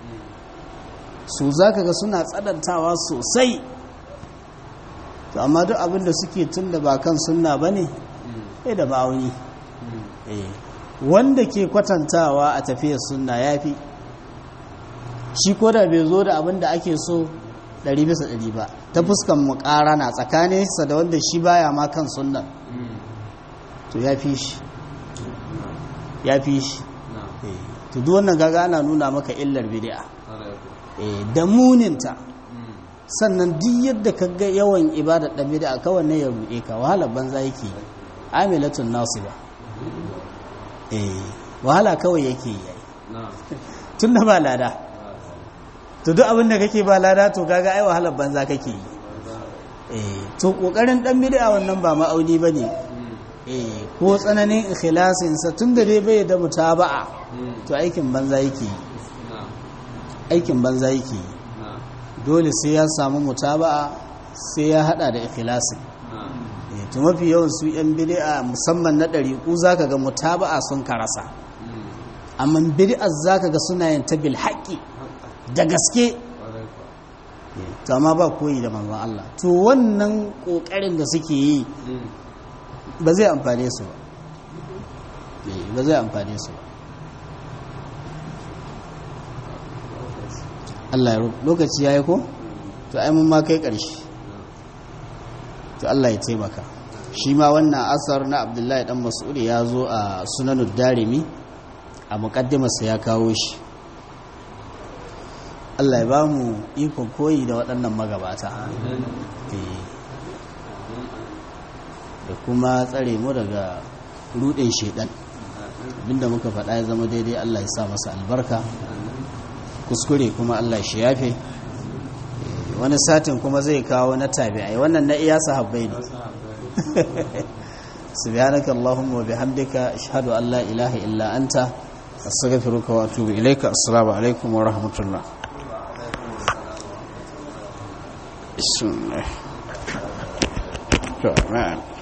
su zaka ga suna tsadantawa sosai to amma duk abin da suke tun da ba kan sunna bane bai da ma'auni wanda ke kwatantawa a tafiyar sunna yafi shi ko da bai zo da abin da ake so ɗari bisa ɗari ba ta fuskan mu na tsakaninsa da wanda shi baya ma kan sunnan to ya fi shi ya fi shi to duk wannan gaga ana nuna maka illar bid'a da muninta sannan duk yadda ka ga yawan ibadar da bid'a kawai ne ya ruɗe ka wahalar banza yake amilatun nasiba eh wahala kawai yake yi tun da ba lada to duk abin da kake ba lada to kaga ai wahalar banza kake yi eh to kokarin dan bid'a wannan ba ma'auni bane eh ko tsananin ikhlasin sa tunda dai bai da mutaba'a to aikin banza yake yi aikin banza yake yi dole sai ya samu mutaba'a sai ya hada da ikhlasin eh to mafi yawan su yan bid'a musamman na dariku zaka ga mutaba'a sun karasa amma bid'a zaka ga suna yin ta bil haqqi da gaske to amma ba koyi da manzon Allah to wannan kokarin da suke yi ba zai amfane su ba ba zai amfane su ba Allah ya lokaci yayi ko to ai mun ma kai karshe to Allah ya taimaka shi ma wannan asar na Abdullahi dan Mas'ud ya zo a Sunanud Darimi a muqaddimarsa ya kawo shi Allah ya ba mu ikon koyi da waɗannan magabata da kuma tsare mu daga rudin shedan abinda muka faɗa ya zama daidai Allah ya sa masa albarka kuskure kuma Allah shi yafe wani satin kuma zai kawo na tabi'ai wannan na iya sahabbai ne subhanaka allahumma wa bihamdika ashhadu an la ilaha illa anta astaghfiruka wa atubu ilayka assalamu alaikum wa rahmatullah بسم الله